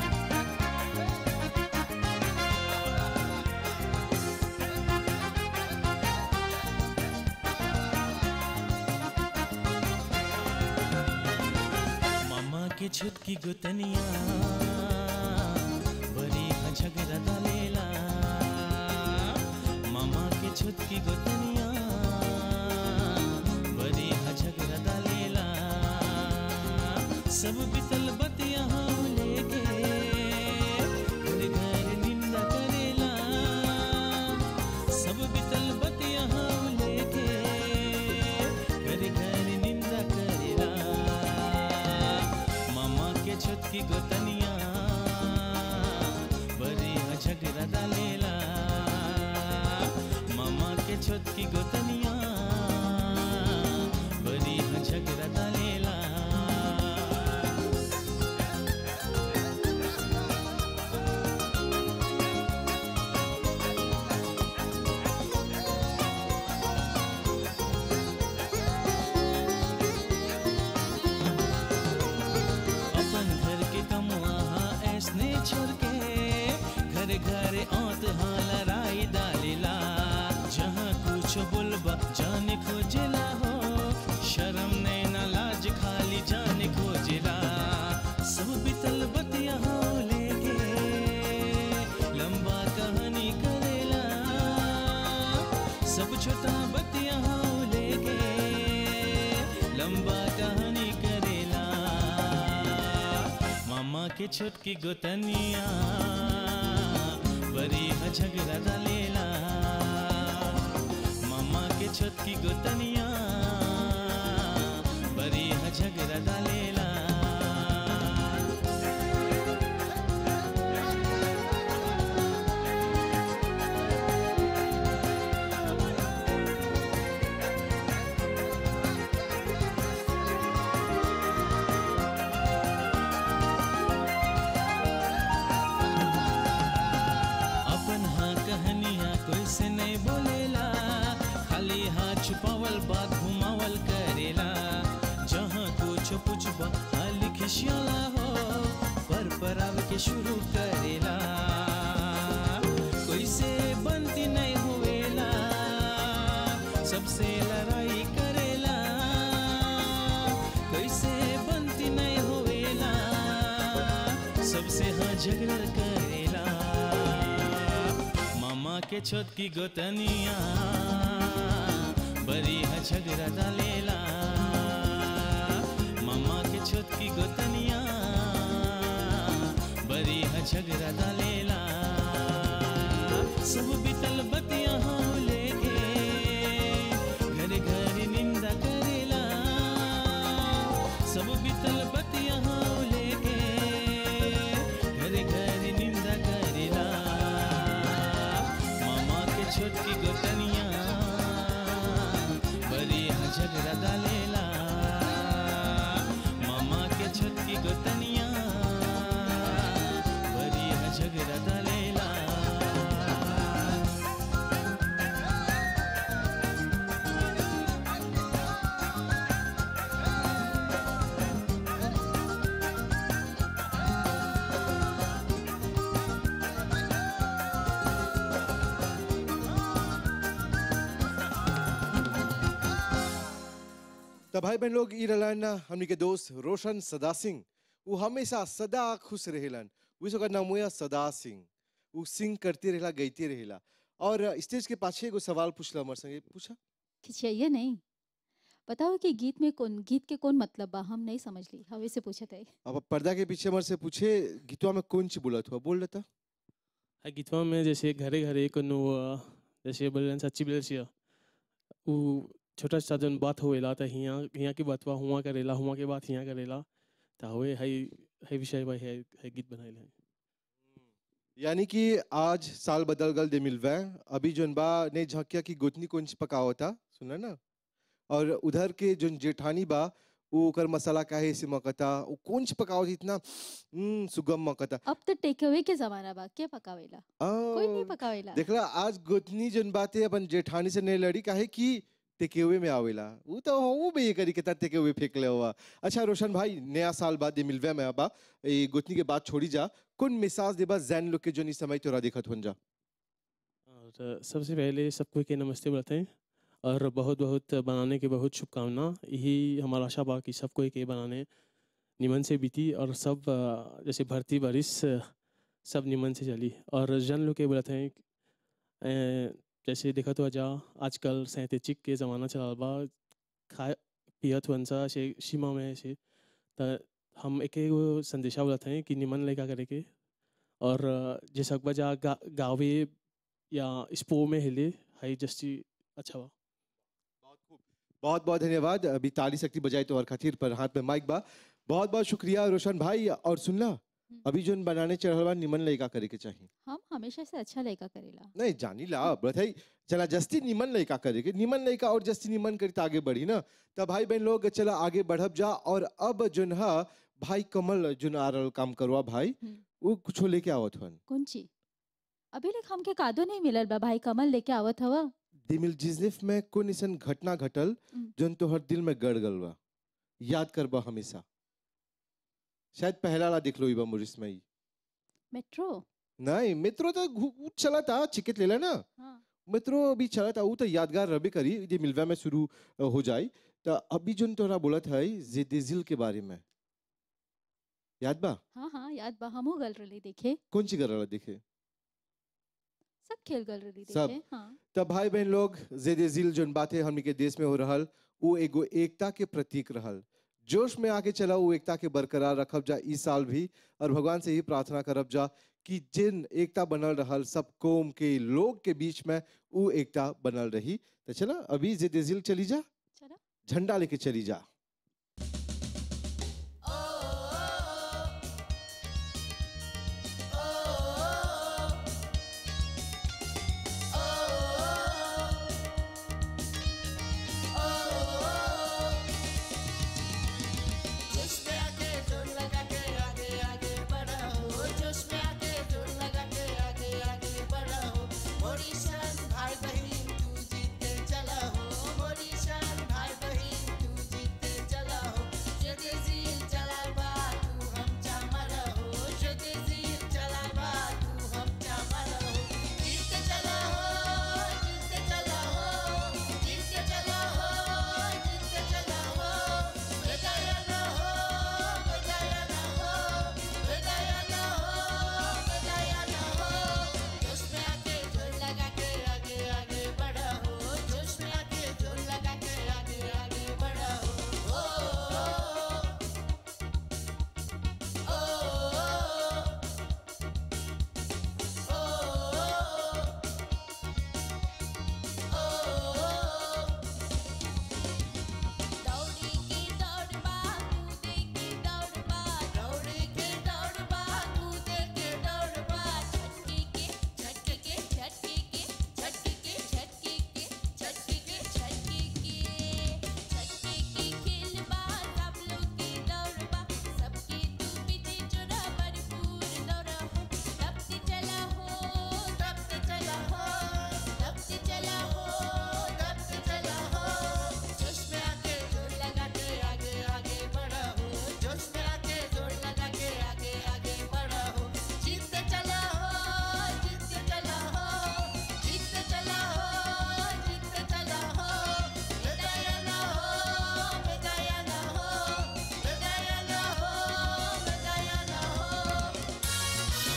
के छुटकी गुतनिया बड़ी हा झगड़ा डालेला मामा के छुटकी गुतनिया बड़ी हा झगड़ा डालेला सब बितल बतिया हम लेके घर घर निंदा करेला सब बितल बतिया हम लेके घर घर निंदा करेला मामा के छुटकी गोतनिया बड़ी हा झगड़ा डालेला मामा के छुटकी गोतनिया बड़ी हा झगड़ा डालेला अपन घर के कमुआ ऐसने छोड़ के घर घर औत हाँ लड़ाई डालेला जहाँ कुछ बुलबा जाने खोजेला हो शर्म नहीं ना लाज खाली जाने खोजेला सब बितल बतिया हो लेके लंबा कहानी करेला सब छोटा बतिया हो लेके लंबा कहानी करेला मामा के छोटकी गोतनिया बड़ी हा झगड़ा डालेला मामा के छोटकी गोतनिया बड़ी हा झगड़ा डालेला अपन हाँ कहानियाँ कोई से नहीं बोलेला खाली हाथ छुपावल बात घुमावल करेला जहाँ कुछ पूछबा हाल खिसियाला हो पर पर आवे के शुरू करेला कोई से बनती नहीं होवेला सबसे लड़ाई करेला कोई से बनती नहीं होवेला सबसे हाँ झगड़ा करेला मामा के छोटकी गोतनिया बड़ी हा झगड़ा डालेला मामा के छोटकी गोतनिया बड़ी हा झगड़ा डालेला सब बितल बतिया हो लेके घर घर निंदा करेला सब बितल बतिया हो लेके घर घर निंदा करेला मामा के छोटकी गोतनिया बड़ी हा झगड़ा डालेला मामा के छोटकी गोतनिया बड़ी हा झगड़ा डालेला तो भाई बहन लोग ई रहलन हमनी के दोस्त रोशन सदा सिंह वो हमेशा सदा खुश रहेलन विश्व का नाम हुआ सदा सिंह वो सिंह करते रहेला गईते रहेला और स्टेज के पाछे एगो सवाल पूछला हमारे संगे पूछा खिंचाइए नहीं बताओ कि गीत में कौन गीत के कौन मतलब बा हम नहीं समझ ली हवे से पूछत है अब पर्दा के पीछे हमारे से पूछे गीतवा में कौन ची बोलत हुआ बोल लेता आ गीतवा में जैसे घरे घरे कोनो अ, जैसे बोलन सच्ची बोले छिया उ छोटा सा जन बात होएला त हियां हियां की बातवा हुआ करेला हुआ के बात हियां करेला त होए हई हई विषय पर है है गीत बनाइल है यानी कि आज साल बदल गल दे मिलवे अभी जोन बा ने झकिया की गोतनी कौन ची पकाओ था सुना ना और उधर के जोन जेठानी बा वो ओकर मसाला काहे से मकता वो कौन ची पकाओ थी इतना हम्म, सुगम मकता अब तो टेक अवे के जमाना बा के पकावेला कोई नहीं आ, पकावेला देखला आज गोतनी जोन बात है अपन जेठानी से नहीं लड़ी काहे कि टेकेवे में आवेला वो तो हूँ भी ये करी के टेकेवे फेंक ले हुआ अच्छा रोशन भाई नया साल बाद ये मिलवे में आबा ये गोतनी के बात छोड़ी जा कौन मिसाज देबा जैन लोग के जो इस समय तोरा देखत होन जा और सबसे पहले सबको के नमस्ते बोलते हैं और बहुत बहुत बनाने की बहुत शुभकामना यही हमारा आशा बा कि सबको के बनाने निमन से बीती और सब अ, जैसे भर्ती बारिश अ, सब निमन से चली और जन लोग के बोलते हैं अ, जैसे देखा तो अजा आजकल सैंतीचिक के ज़माना चला बा खा पियत वंसा से सीमा में से त हम एक एगो संदेशा बोलते हैं कि निमन लड़का करे के और अ, जे सकबा जा गा, गावे या स्पो में हिले हाई जस्टी अच्छा बा बहुत बहुत धन्यवाद अभी ताली शक्ति बजाई तो और खातिर पर हाथ में माइक बा बहुत बहुत शुक्रिया रोशन भाई और सुनला अभी जोन बनाने चढ़ल बा निमन लड़का करे के चाहिए हम हमेशा से अच्छा लड़का करेला नहीं जानी ला बताई चला जस्ती निमन लड़का करे के निमन लड़का और जस्ती निमन करी तो आगे बढ़ी ना तब भाई बहन लोग चला आगे बढ़ब जा और अब जोन हा भाई कमल जोन आ रहल काम करवा भाई वो कुछ लेके आवत हन कौन ची अभी लेख हमके कादो नहीं मिलल बा भाई कमल लेके आवत हवा दिमिल जिजनिफ में कोन ऐसन घटना घटल जोन तोहर दिल में गड़ गल बा याद करबा हमेशा शायद पहला ला देख लो इबा मुरिस में ही मेट्रो नहीं मेट्रो तो घु- उ चला था चिकेट लेला ना हाँ। मेट्रो अभी चला था वो तो यादगार रबे करी ये मिलवा में शुरू अ, हो जाए तो अभी जोन तोरा बोला था जेदिजिल के बारे में याद बा हाँ हाँ याद बा हमहू गल रही देखे कौन सी कर रहा देखे सब खेल गल रही सब। देखे हाँ तब भाई बहन लोग जेदिजिल जोन बातें हमनी के देश में हो रहल वो एगो एकता के प्रतीक रहल जोश में आके चला वो एकता के बरकरार रखब जा इस साल भी और भगवान से ही प्रार्थना करब जा कि जिन एकता बनल रहल सब कौम के लोग के बीच में वो एकता बनल रही तो चला अभी जेदिजिल चली जा चला झंडा लेके चली जा जोश में आके जोर लगा के आगे आगे बढ़ा हो जोश में आके जोर लगा के आगे आगे बढ़ा हो मोरी शान भाई बहन तू जीते चला हो मोरी शान भाई बहन तू जीते चला हो जदे जील चला बा तू हम चामरा हो जदे जील चला बा तू हम चामरा हो जीते चला हो जीते चला हो जीते चला हो जीते चला हो बेदाया ना हो बेदाया ना हो बेदाया ना हो बेदाया ना हो जोश में आके जोर लगा के आगे आगे बढ़ा हो जोश में आके जोर लगा के आगे आगे बढ़ा हो ओ दौड़ी की दौड़ बा कूदे की दौड़ बा दौड़ी की दौड़ बा कूदे की दौड़ बा झटके के झटके के झटके के झटके के झटके के झटके के झटके के झटके की खेल बा सब लोग की दौड़ बा सबकी तू पीछे चुरा भरपूर दौड़ा हो तब से चला हो तब से चला हो तब से चला हो तब से चला हो जोश में आके जोर लगा के आगे आगे बढ़ा हो जोश में आके जोर लगा के आगे आगे बढ़ा हो जीतते चला हो जीतते चला हो जीतते चला हो जीतते चला हो बेदाया ना हो बेदाया ना हो बेदाया ना हो बेदाया ना हो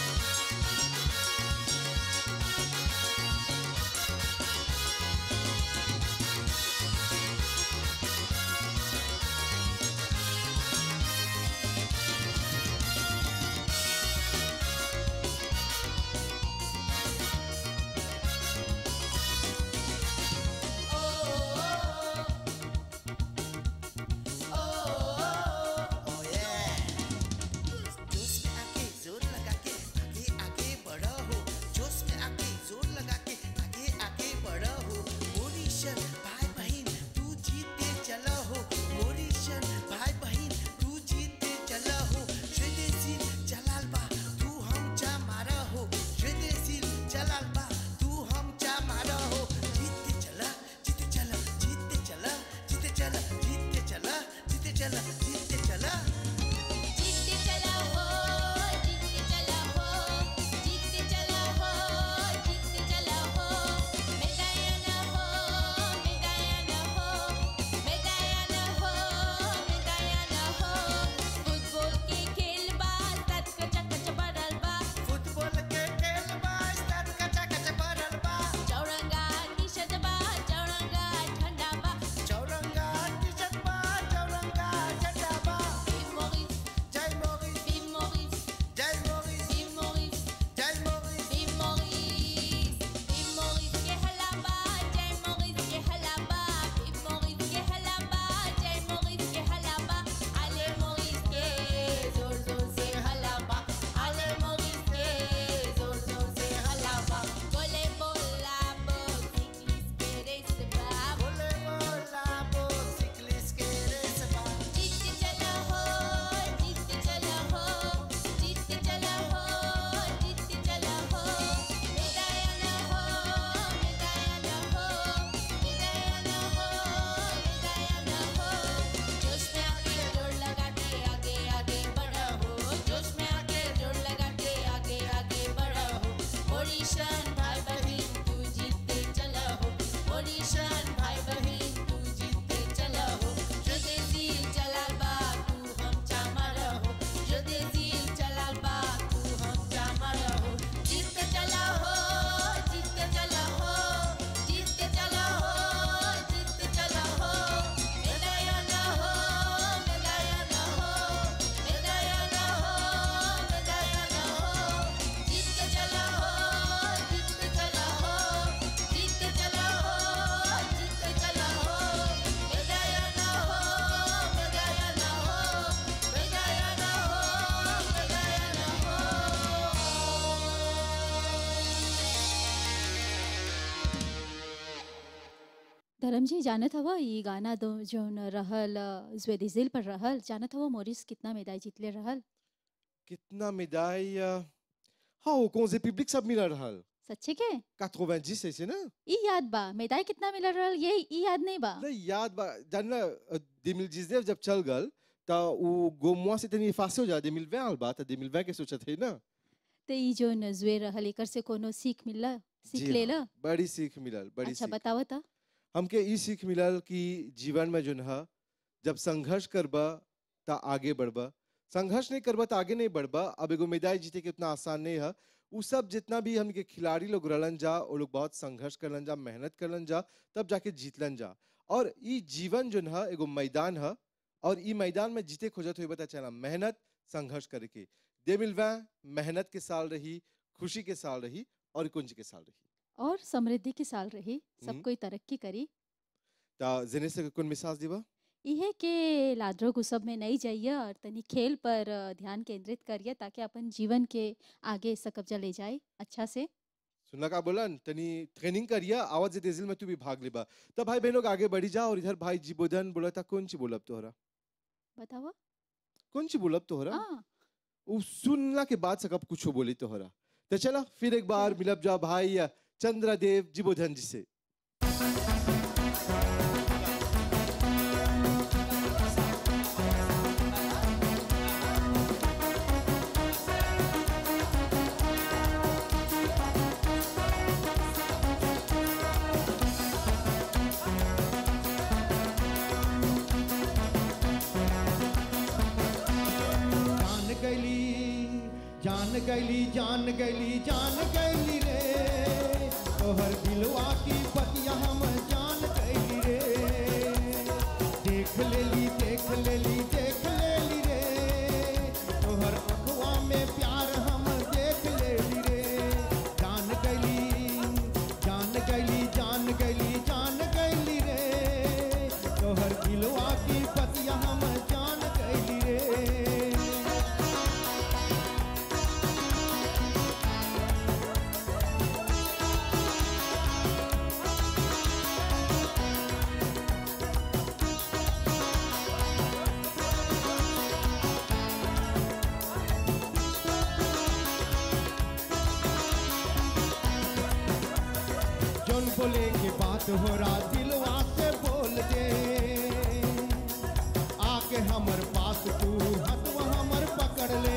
जोश में आके जोर लगा के आगे आगे बढ़ो हो जोश में आके जोर लगा के आगे आगे बढ़ो हो मोरिशन भाई बहन तू जीते चला हो मोरिशन भाई बहन तू जीते चला हो स्वदेशी चलाल बा तू हम चा मारा हो स्वदेशी चलाल बा तू हम चा मारा हो जीते चला जीते चला जीते चला जीते चला जीते चला जीते चला जीते चला जीते चला हो जीते चला हो जीते चला हो जीते चला हो बेदाया ना हो बेदाया ना हो बेदाया ना हो बेदाया ना हो आलम जी जानत हवा ये गाना दो जोन रहल ज्वेदिजिल पर रहल जानत हवा मोरिस कितना मेदाई जीतले रहल कितना médaille euh, हाँ वो कौन से पब्लिक सब मिला रहल सच्चे के 90 ऐसे ना ई याद बा मेदाई कितना मिलल रहल ये ई याद नहीं बा नहीं याद बा जानना 2019 जब चल गल ता वो गोमुआ से तनी फासे हो जा 2020 बा ता 2020 के सोचा थे ना ते ई जोन जुए रहल एकर से कोनो सीख मिलला सीख जी लेला हाँ, बड़ी सीख मिलल बड़ी अच्छा सीख बताओ ता हमके ई सीख मिलल कि जीवन में जो है जब संघर्ष करबा ता आगे बढ़बा संघर्ष नहीं करबा ता आगे नहीं बढ़बा अब एगो मेदाई जीते के उतना आसान नहीं है उ सब जितना भी हमके खिलाड़ी लोग रहलन जा वो लोग बहुत संघर्ष करलन जा मेहनत करलन जा तब जाके जीतलन जा और ई जीवन जो है एगो मैदान है और ई मैदान में जीते खोजत हुए बता चला मेहनत संघर्ष करके दे मिलवा मेहनत के साल रही खुशी के साल रही और कुंज के साल रही और समृद्धि के साल रही सब हम्म। कोई तरक्की करी ता जने से कौन मिसाज दिबा इहे के लादरो गुसब में नहीं जाइए और तनी खेल पर अ, ध्यान केंद्रित करिए ताकि अपन जीवन के आगे सकब्जा ले जाए अच्छा से सुनला का बोलन तनी ट्रेनिंग करिया आवाज जे तेजिल में तू भी भाग लेबा तब भाई बहन लोग आगे बढ़ी जा और इधर भाई जीबोधन बोला था कौन सी बोलब तोहरा बतावा कौन सी बोलब तोहरा हाँ उ सुनला के बाद सकब कुछ बोली तोहरा तो चला फिर एक बार मिलब जा भाई चंद्रदेव जीबोधन जी से जान गैली जान गैली जान गैली जान गैली रे तोहर दिलवा की पतिया हम जान गैली रे देख लेली देख लेली देख लेली रे तोहर अखवा में प्यार हम देख लेली रे जान गैली जान गैली जान गैली जान गैली रे तोहर दिलवा की पतिया हम जान गैली रे जोन बोले के बात हो रहा दिलवा से बोल दे आके हमर पास तू हथवा हमर पकड़ ले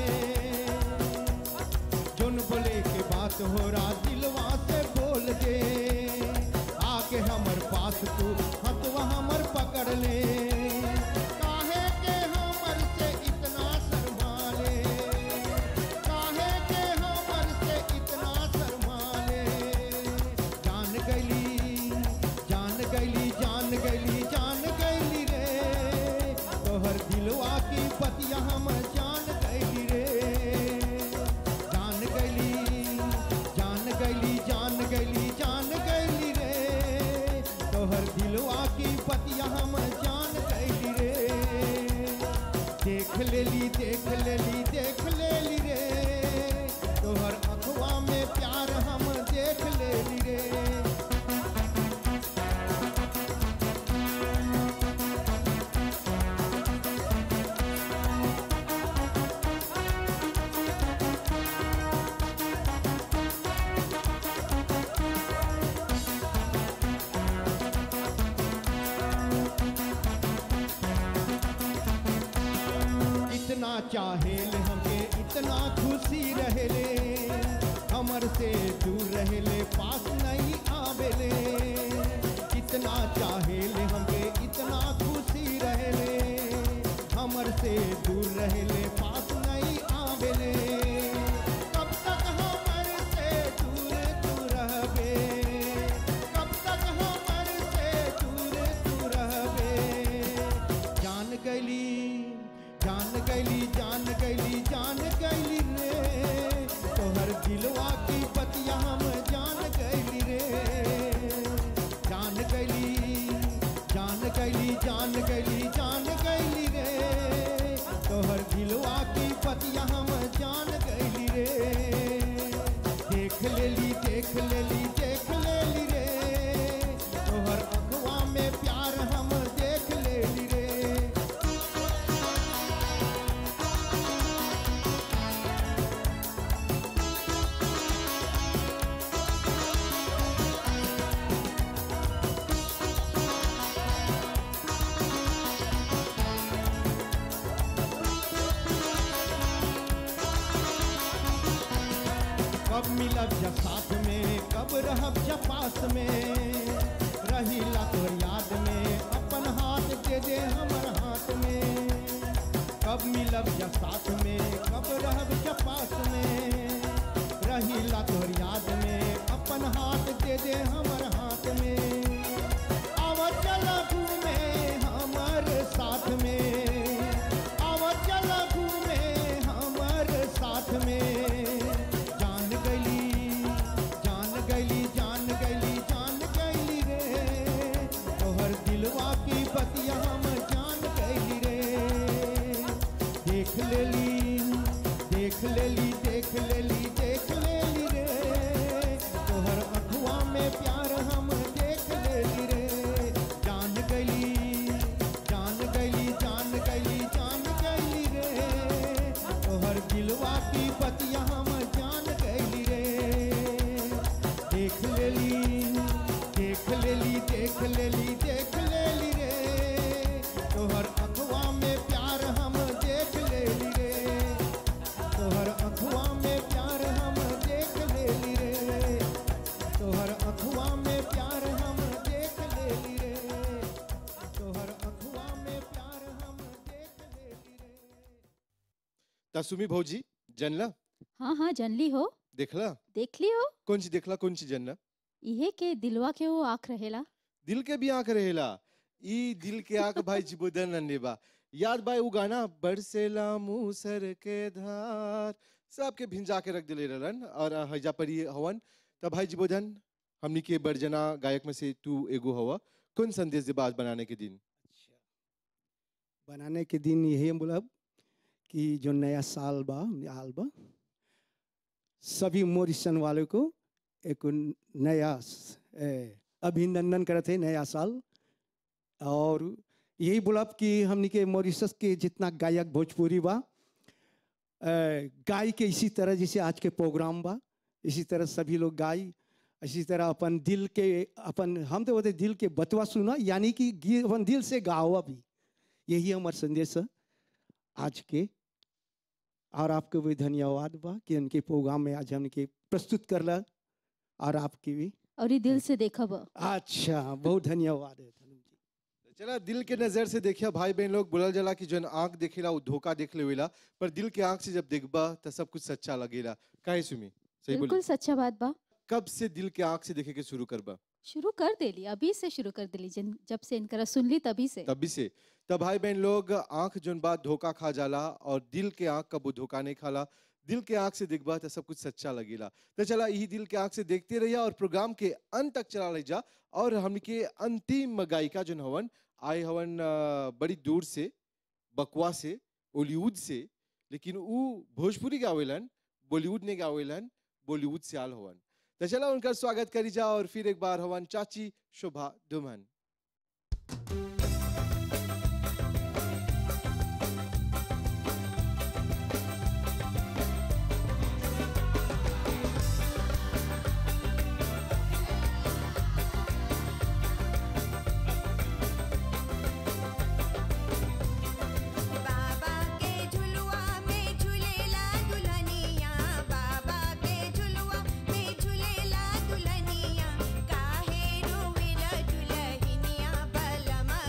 जोन बोले के बात हो रहा दिलवा से बोल दे आके हमर पास तू हथवा हमर पकड़ ले काहे के हमर से इतना शर्मा ले काहे के हमर से इतना शर्मा ले जान गैली जान गैली जान गैली जान गैली रे तोहर दिलवा की पतिया हम जान गैली रे जान गैली जान गैली जान गैली जान गैली रे तोहर दिलवा की पतिया हम जान गैली रे देख लेली देख लेली देख लेली रे तोहर अखवा में प्यार हम देख लेली रे इतना चाहेले हमके इतना खुशी रहेले हमर से दूर रहेले पास नहीं आवेले इतना चाहेले हमके इतना खुशी रहेले हमर से दूर रहेले पास नहीं आवेले कब तक हमर से दूर तू रहबे कब तक हमर से दूर तू रहबे जान गैली जान गैली जान गैली जान गैली रे तोहर दिलवा की बतिया हम जान गैली रे जान गैली जान गैली जान गैली जान गैली रे तोहर दिलवा मिलब जा साथ में कब रहब जा पास में रहीला तोर याद में अपन हाथ दे दे हमर हाथ में कब मिलब जा साथ में कब रहब जा पास में रहीला तोर याद में अपन हाथ दे दे हमर हाथ में आवा चला घूमे हमर साथ में आवा चला घूमे हमर साथ में जान गली जान गली जान गली जान गली रे तोहर दिलवा की बतिया हम जान गली रे देख लेली देख लेली देख लेली देख लेली रे तोहर अखुआ में प्यार हम देख लेली रे जान गली जान गली जान गली जान गली रे तोहर दिलवा की बतिया हम जान गली रे देख लेली देख लेली देख लेली देख लेली रे तोहर अखुआ में प्यार हम देख लेली रे तोहर अखुआ में प्यार हम देख लेली रे तोहर अखुआ में प्यार हम देख लेली रे तोहर अखुआ में प्यार हम देख लेली रे तसुमी भौजी जनला हाँ हाँ जनली हो देखला देख ली हो कौन सी देखला कौन सी जनला इहे के दिलवा के वो आँख रहेला दिल के भी आंख रहेला ई दिल के आंख भाई जिबोदन नन्नेबा याद भाई वो गाना बरसेला मूसर के धार सबके भिंजा के रख दिले रहलन और हजा पर ये हवन तब भाई जिबोधन हमनी के बरजना गायक में से तू एगो हवा कौन संदेश दे बात बनाने के दिन बनाने के दिन यही हम बोलब कि जो नया साल बा आल बा सभी मोरिसन वालों को एक नया स- ए, अभिनंदन करते हैं नया साल और यही बोलब कि हमनी के मॉरिशस के जितना गायक भोजपुरी बा ए, गाय के इसी तरह जैसे आज के प्रोग्राम बा इसी तरह सभी लोग गाय इसी तरह अपन दिल के अपन हम तो बोलते दिल के बतवा सुना यानी कि गी- अपन दिल से गावा भी यही हमार संदेश है आज के और आपको भी धन्यवाद बा कि उनके प्रोग्राम में आज हमके प्रस्तुत करला और आपकी भी और ये दिल से देखब अच्छा बहुत धन्यवाद है चला दिल के नजर से देखिया भाई बहन लोग बोलल जाला कि जन आंख देखेला वो धोखा देख लेवेला पर दिल के आंख से जब देखबा तो सब कुछ सच्चा लगेला काहे सुमी सही बिल्कुल बोली सच्चा बात बा कब से दिल के आंख से देखे के शुरू करबा शुरू कर देली अभी से शुरू कर देली जिन जब से इनकरा सुन ली तभी से तभी से तब भाई बहन लोग आंख जोन बात धोखा खा जाला और दिल के आंख कबू धोखा नहीं खाला दिल के आंख से देखबा तो सब कुछ सच्चा लगेला तो चला यही दिल के आंख से देखते रहिया और प्रोग्राम के अंत तक चला रही जा और हमके अंतिम गायिका जोन हवन आए हवन अ, बड़ी दूर से बकवा से बॉलीवुड से लेकिन ऊ भोजपुरी गावेलन बॉलीवुड ने गावेलन बॉलीवुड से आल हवन तो चला उनका स्वागत करी जा और फिर एक बार हवन चाची शोभा दुमन बाबा के झुलुआ में झूलेला दुल्हनिया बाबा के झुलुआ में झूलेला दुल्हनिया काहे रोवेला दुल्हनिया बलमा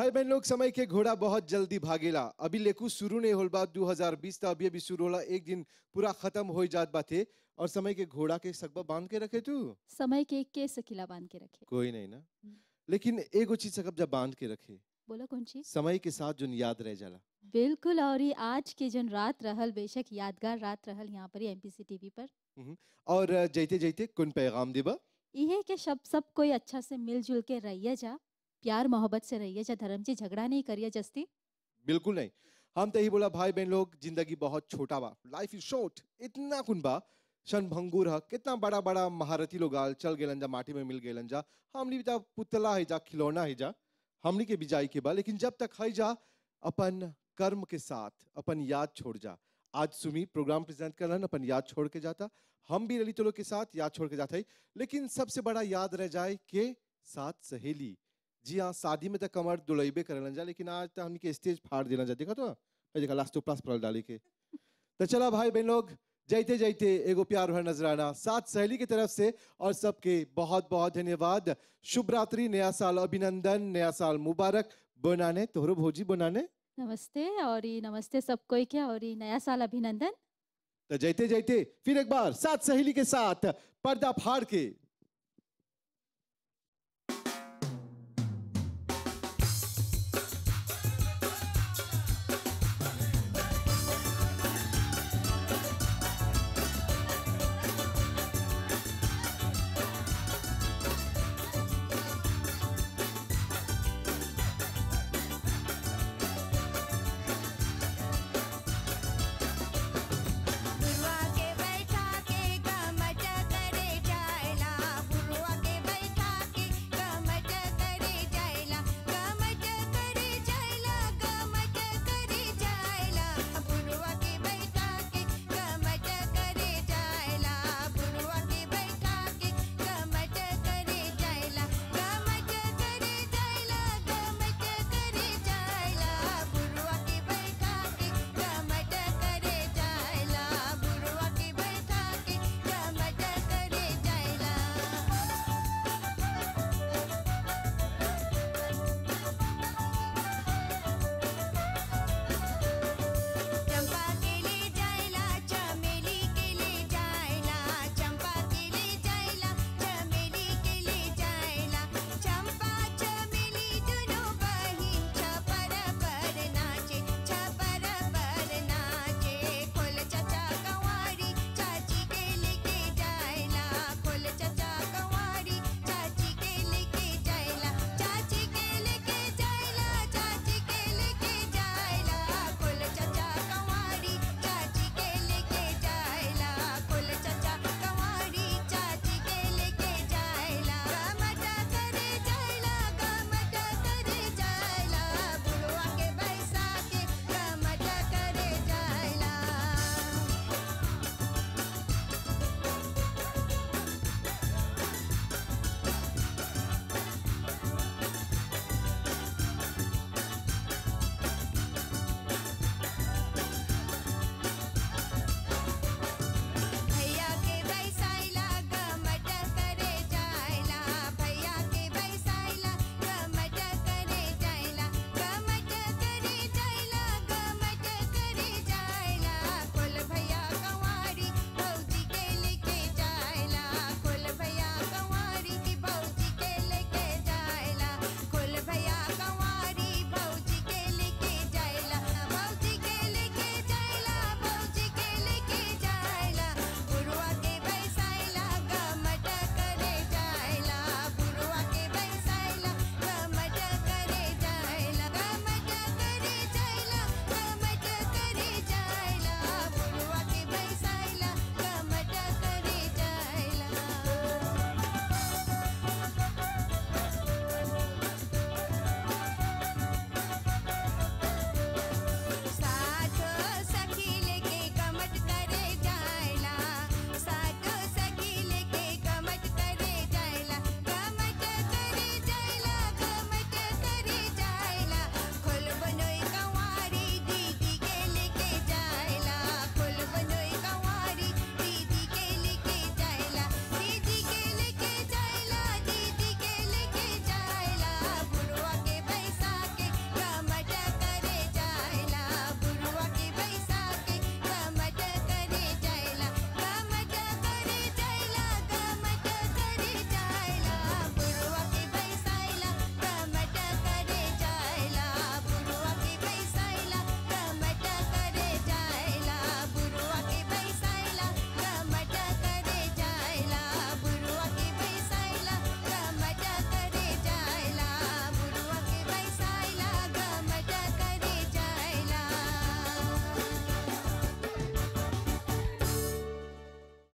भाई बहन लोग समय के घोड़ा बहुत जल्दी भागेला अभी लेकू शुरू नहीं होल बा 2020 था अभी अभी शुरू होला एक दिन पूरा खत्म हो जात बाते और समय के घोड़ा के सकबा बांध के रखे तू समय के के सकीला बांध के रखे कोई नहीं ना लेकिन एगो चीज सकब जब बांध के रखे बोला कौन चीज समय के साथ जो याद रह जाला बिल्कुल और ये आज के जन रात रहल बेशक यादगार रात रहल यहाँ पर एमपीसी टीवी पर हम्म। और जैते जैते कौन पैगाम देबा इहे के सब सब कोई अच्छा से मिलजुल के रहिए जा प्यार मोहब्बत से रहिए जा धर्म जी झगड़ा नहीं करिए जस्ती बिल्कुल नहीं हम तो यही बोला भाई बहन लोग जिंदगी बहुत छोटा बा लाइफ इज शॉर्ट इतना कुन बा शन भंगुर ह कितना बड़ा बड़ा महारथी लोग आल चल गेलन जा माटी में मिल गेलन जा हमनी भी ता पुतला है जा खिलौना है जा हमनी के बिजाई के बा लेकिन जब तक है जा अपन कर्म के साथ अपन याद छोड़ जा आज सुमी प्रोग्राम प्रेजेंट करन अपन याद छोड़ के जाता हम भी ललित लोग के साथ याद छोड़ के जाता है लेकिन सबसे बड़ा याद रह जाए के साथ सहेली जी हाँ शादी में तो कमर दुलैबे करलन जा लेकिन आज तो हमके स्टेज फाड़ देना जा देखा तो ए देखा लास्ट प्लस पड़ल डाली के तो चला भाई बहन लोग जैते जैते एगो प्यार भर नजराना सात सहेली की तरफ से और सबके बहुत बहुत धन्यवाद शुभ रात्रि नया साल अभिनंदन नया साल मुबारक बनाने तोहरो भोजी बनाने नमस्ते और ये नमस्ते सब कोई के और ये नया साल अभिनंदन तो जैते जैते फिर एक बार सात सहेली के साथ पर्दा फाड़ के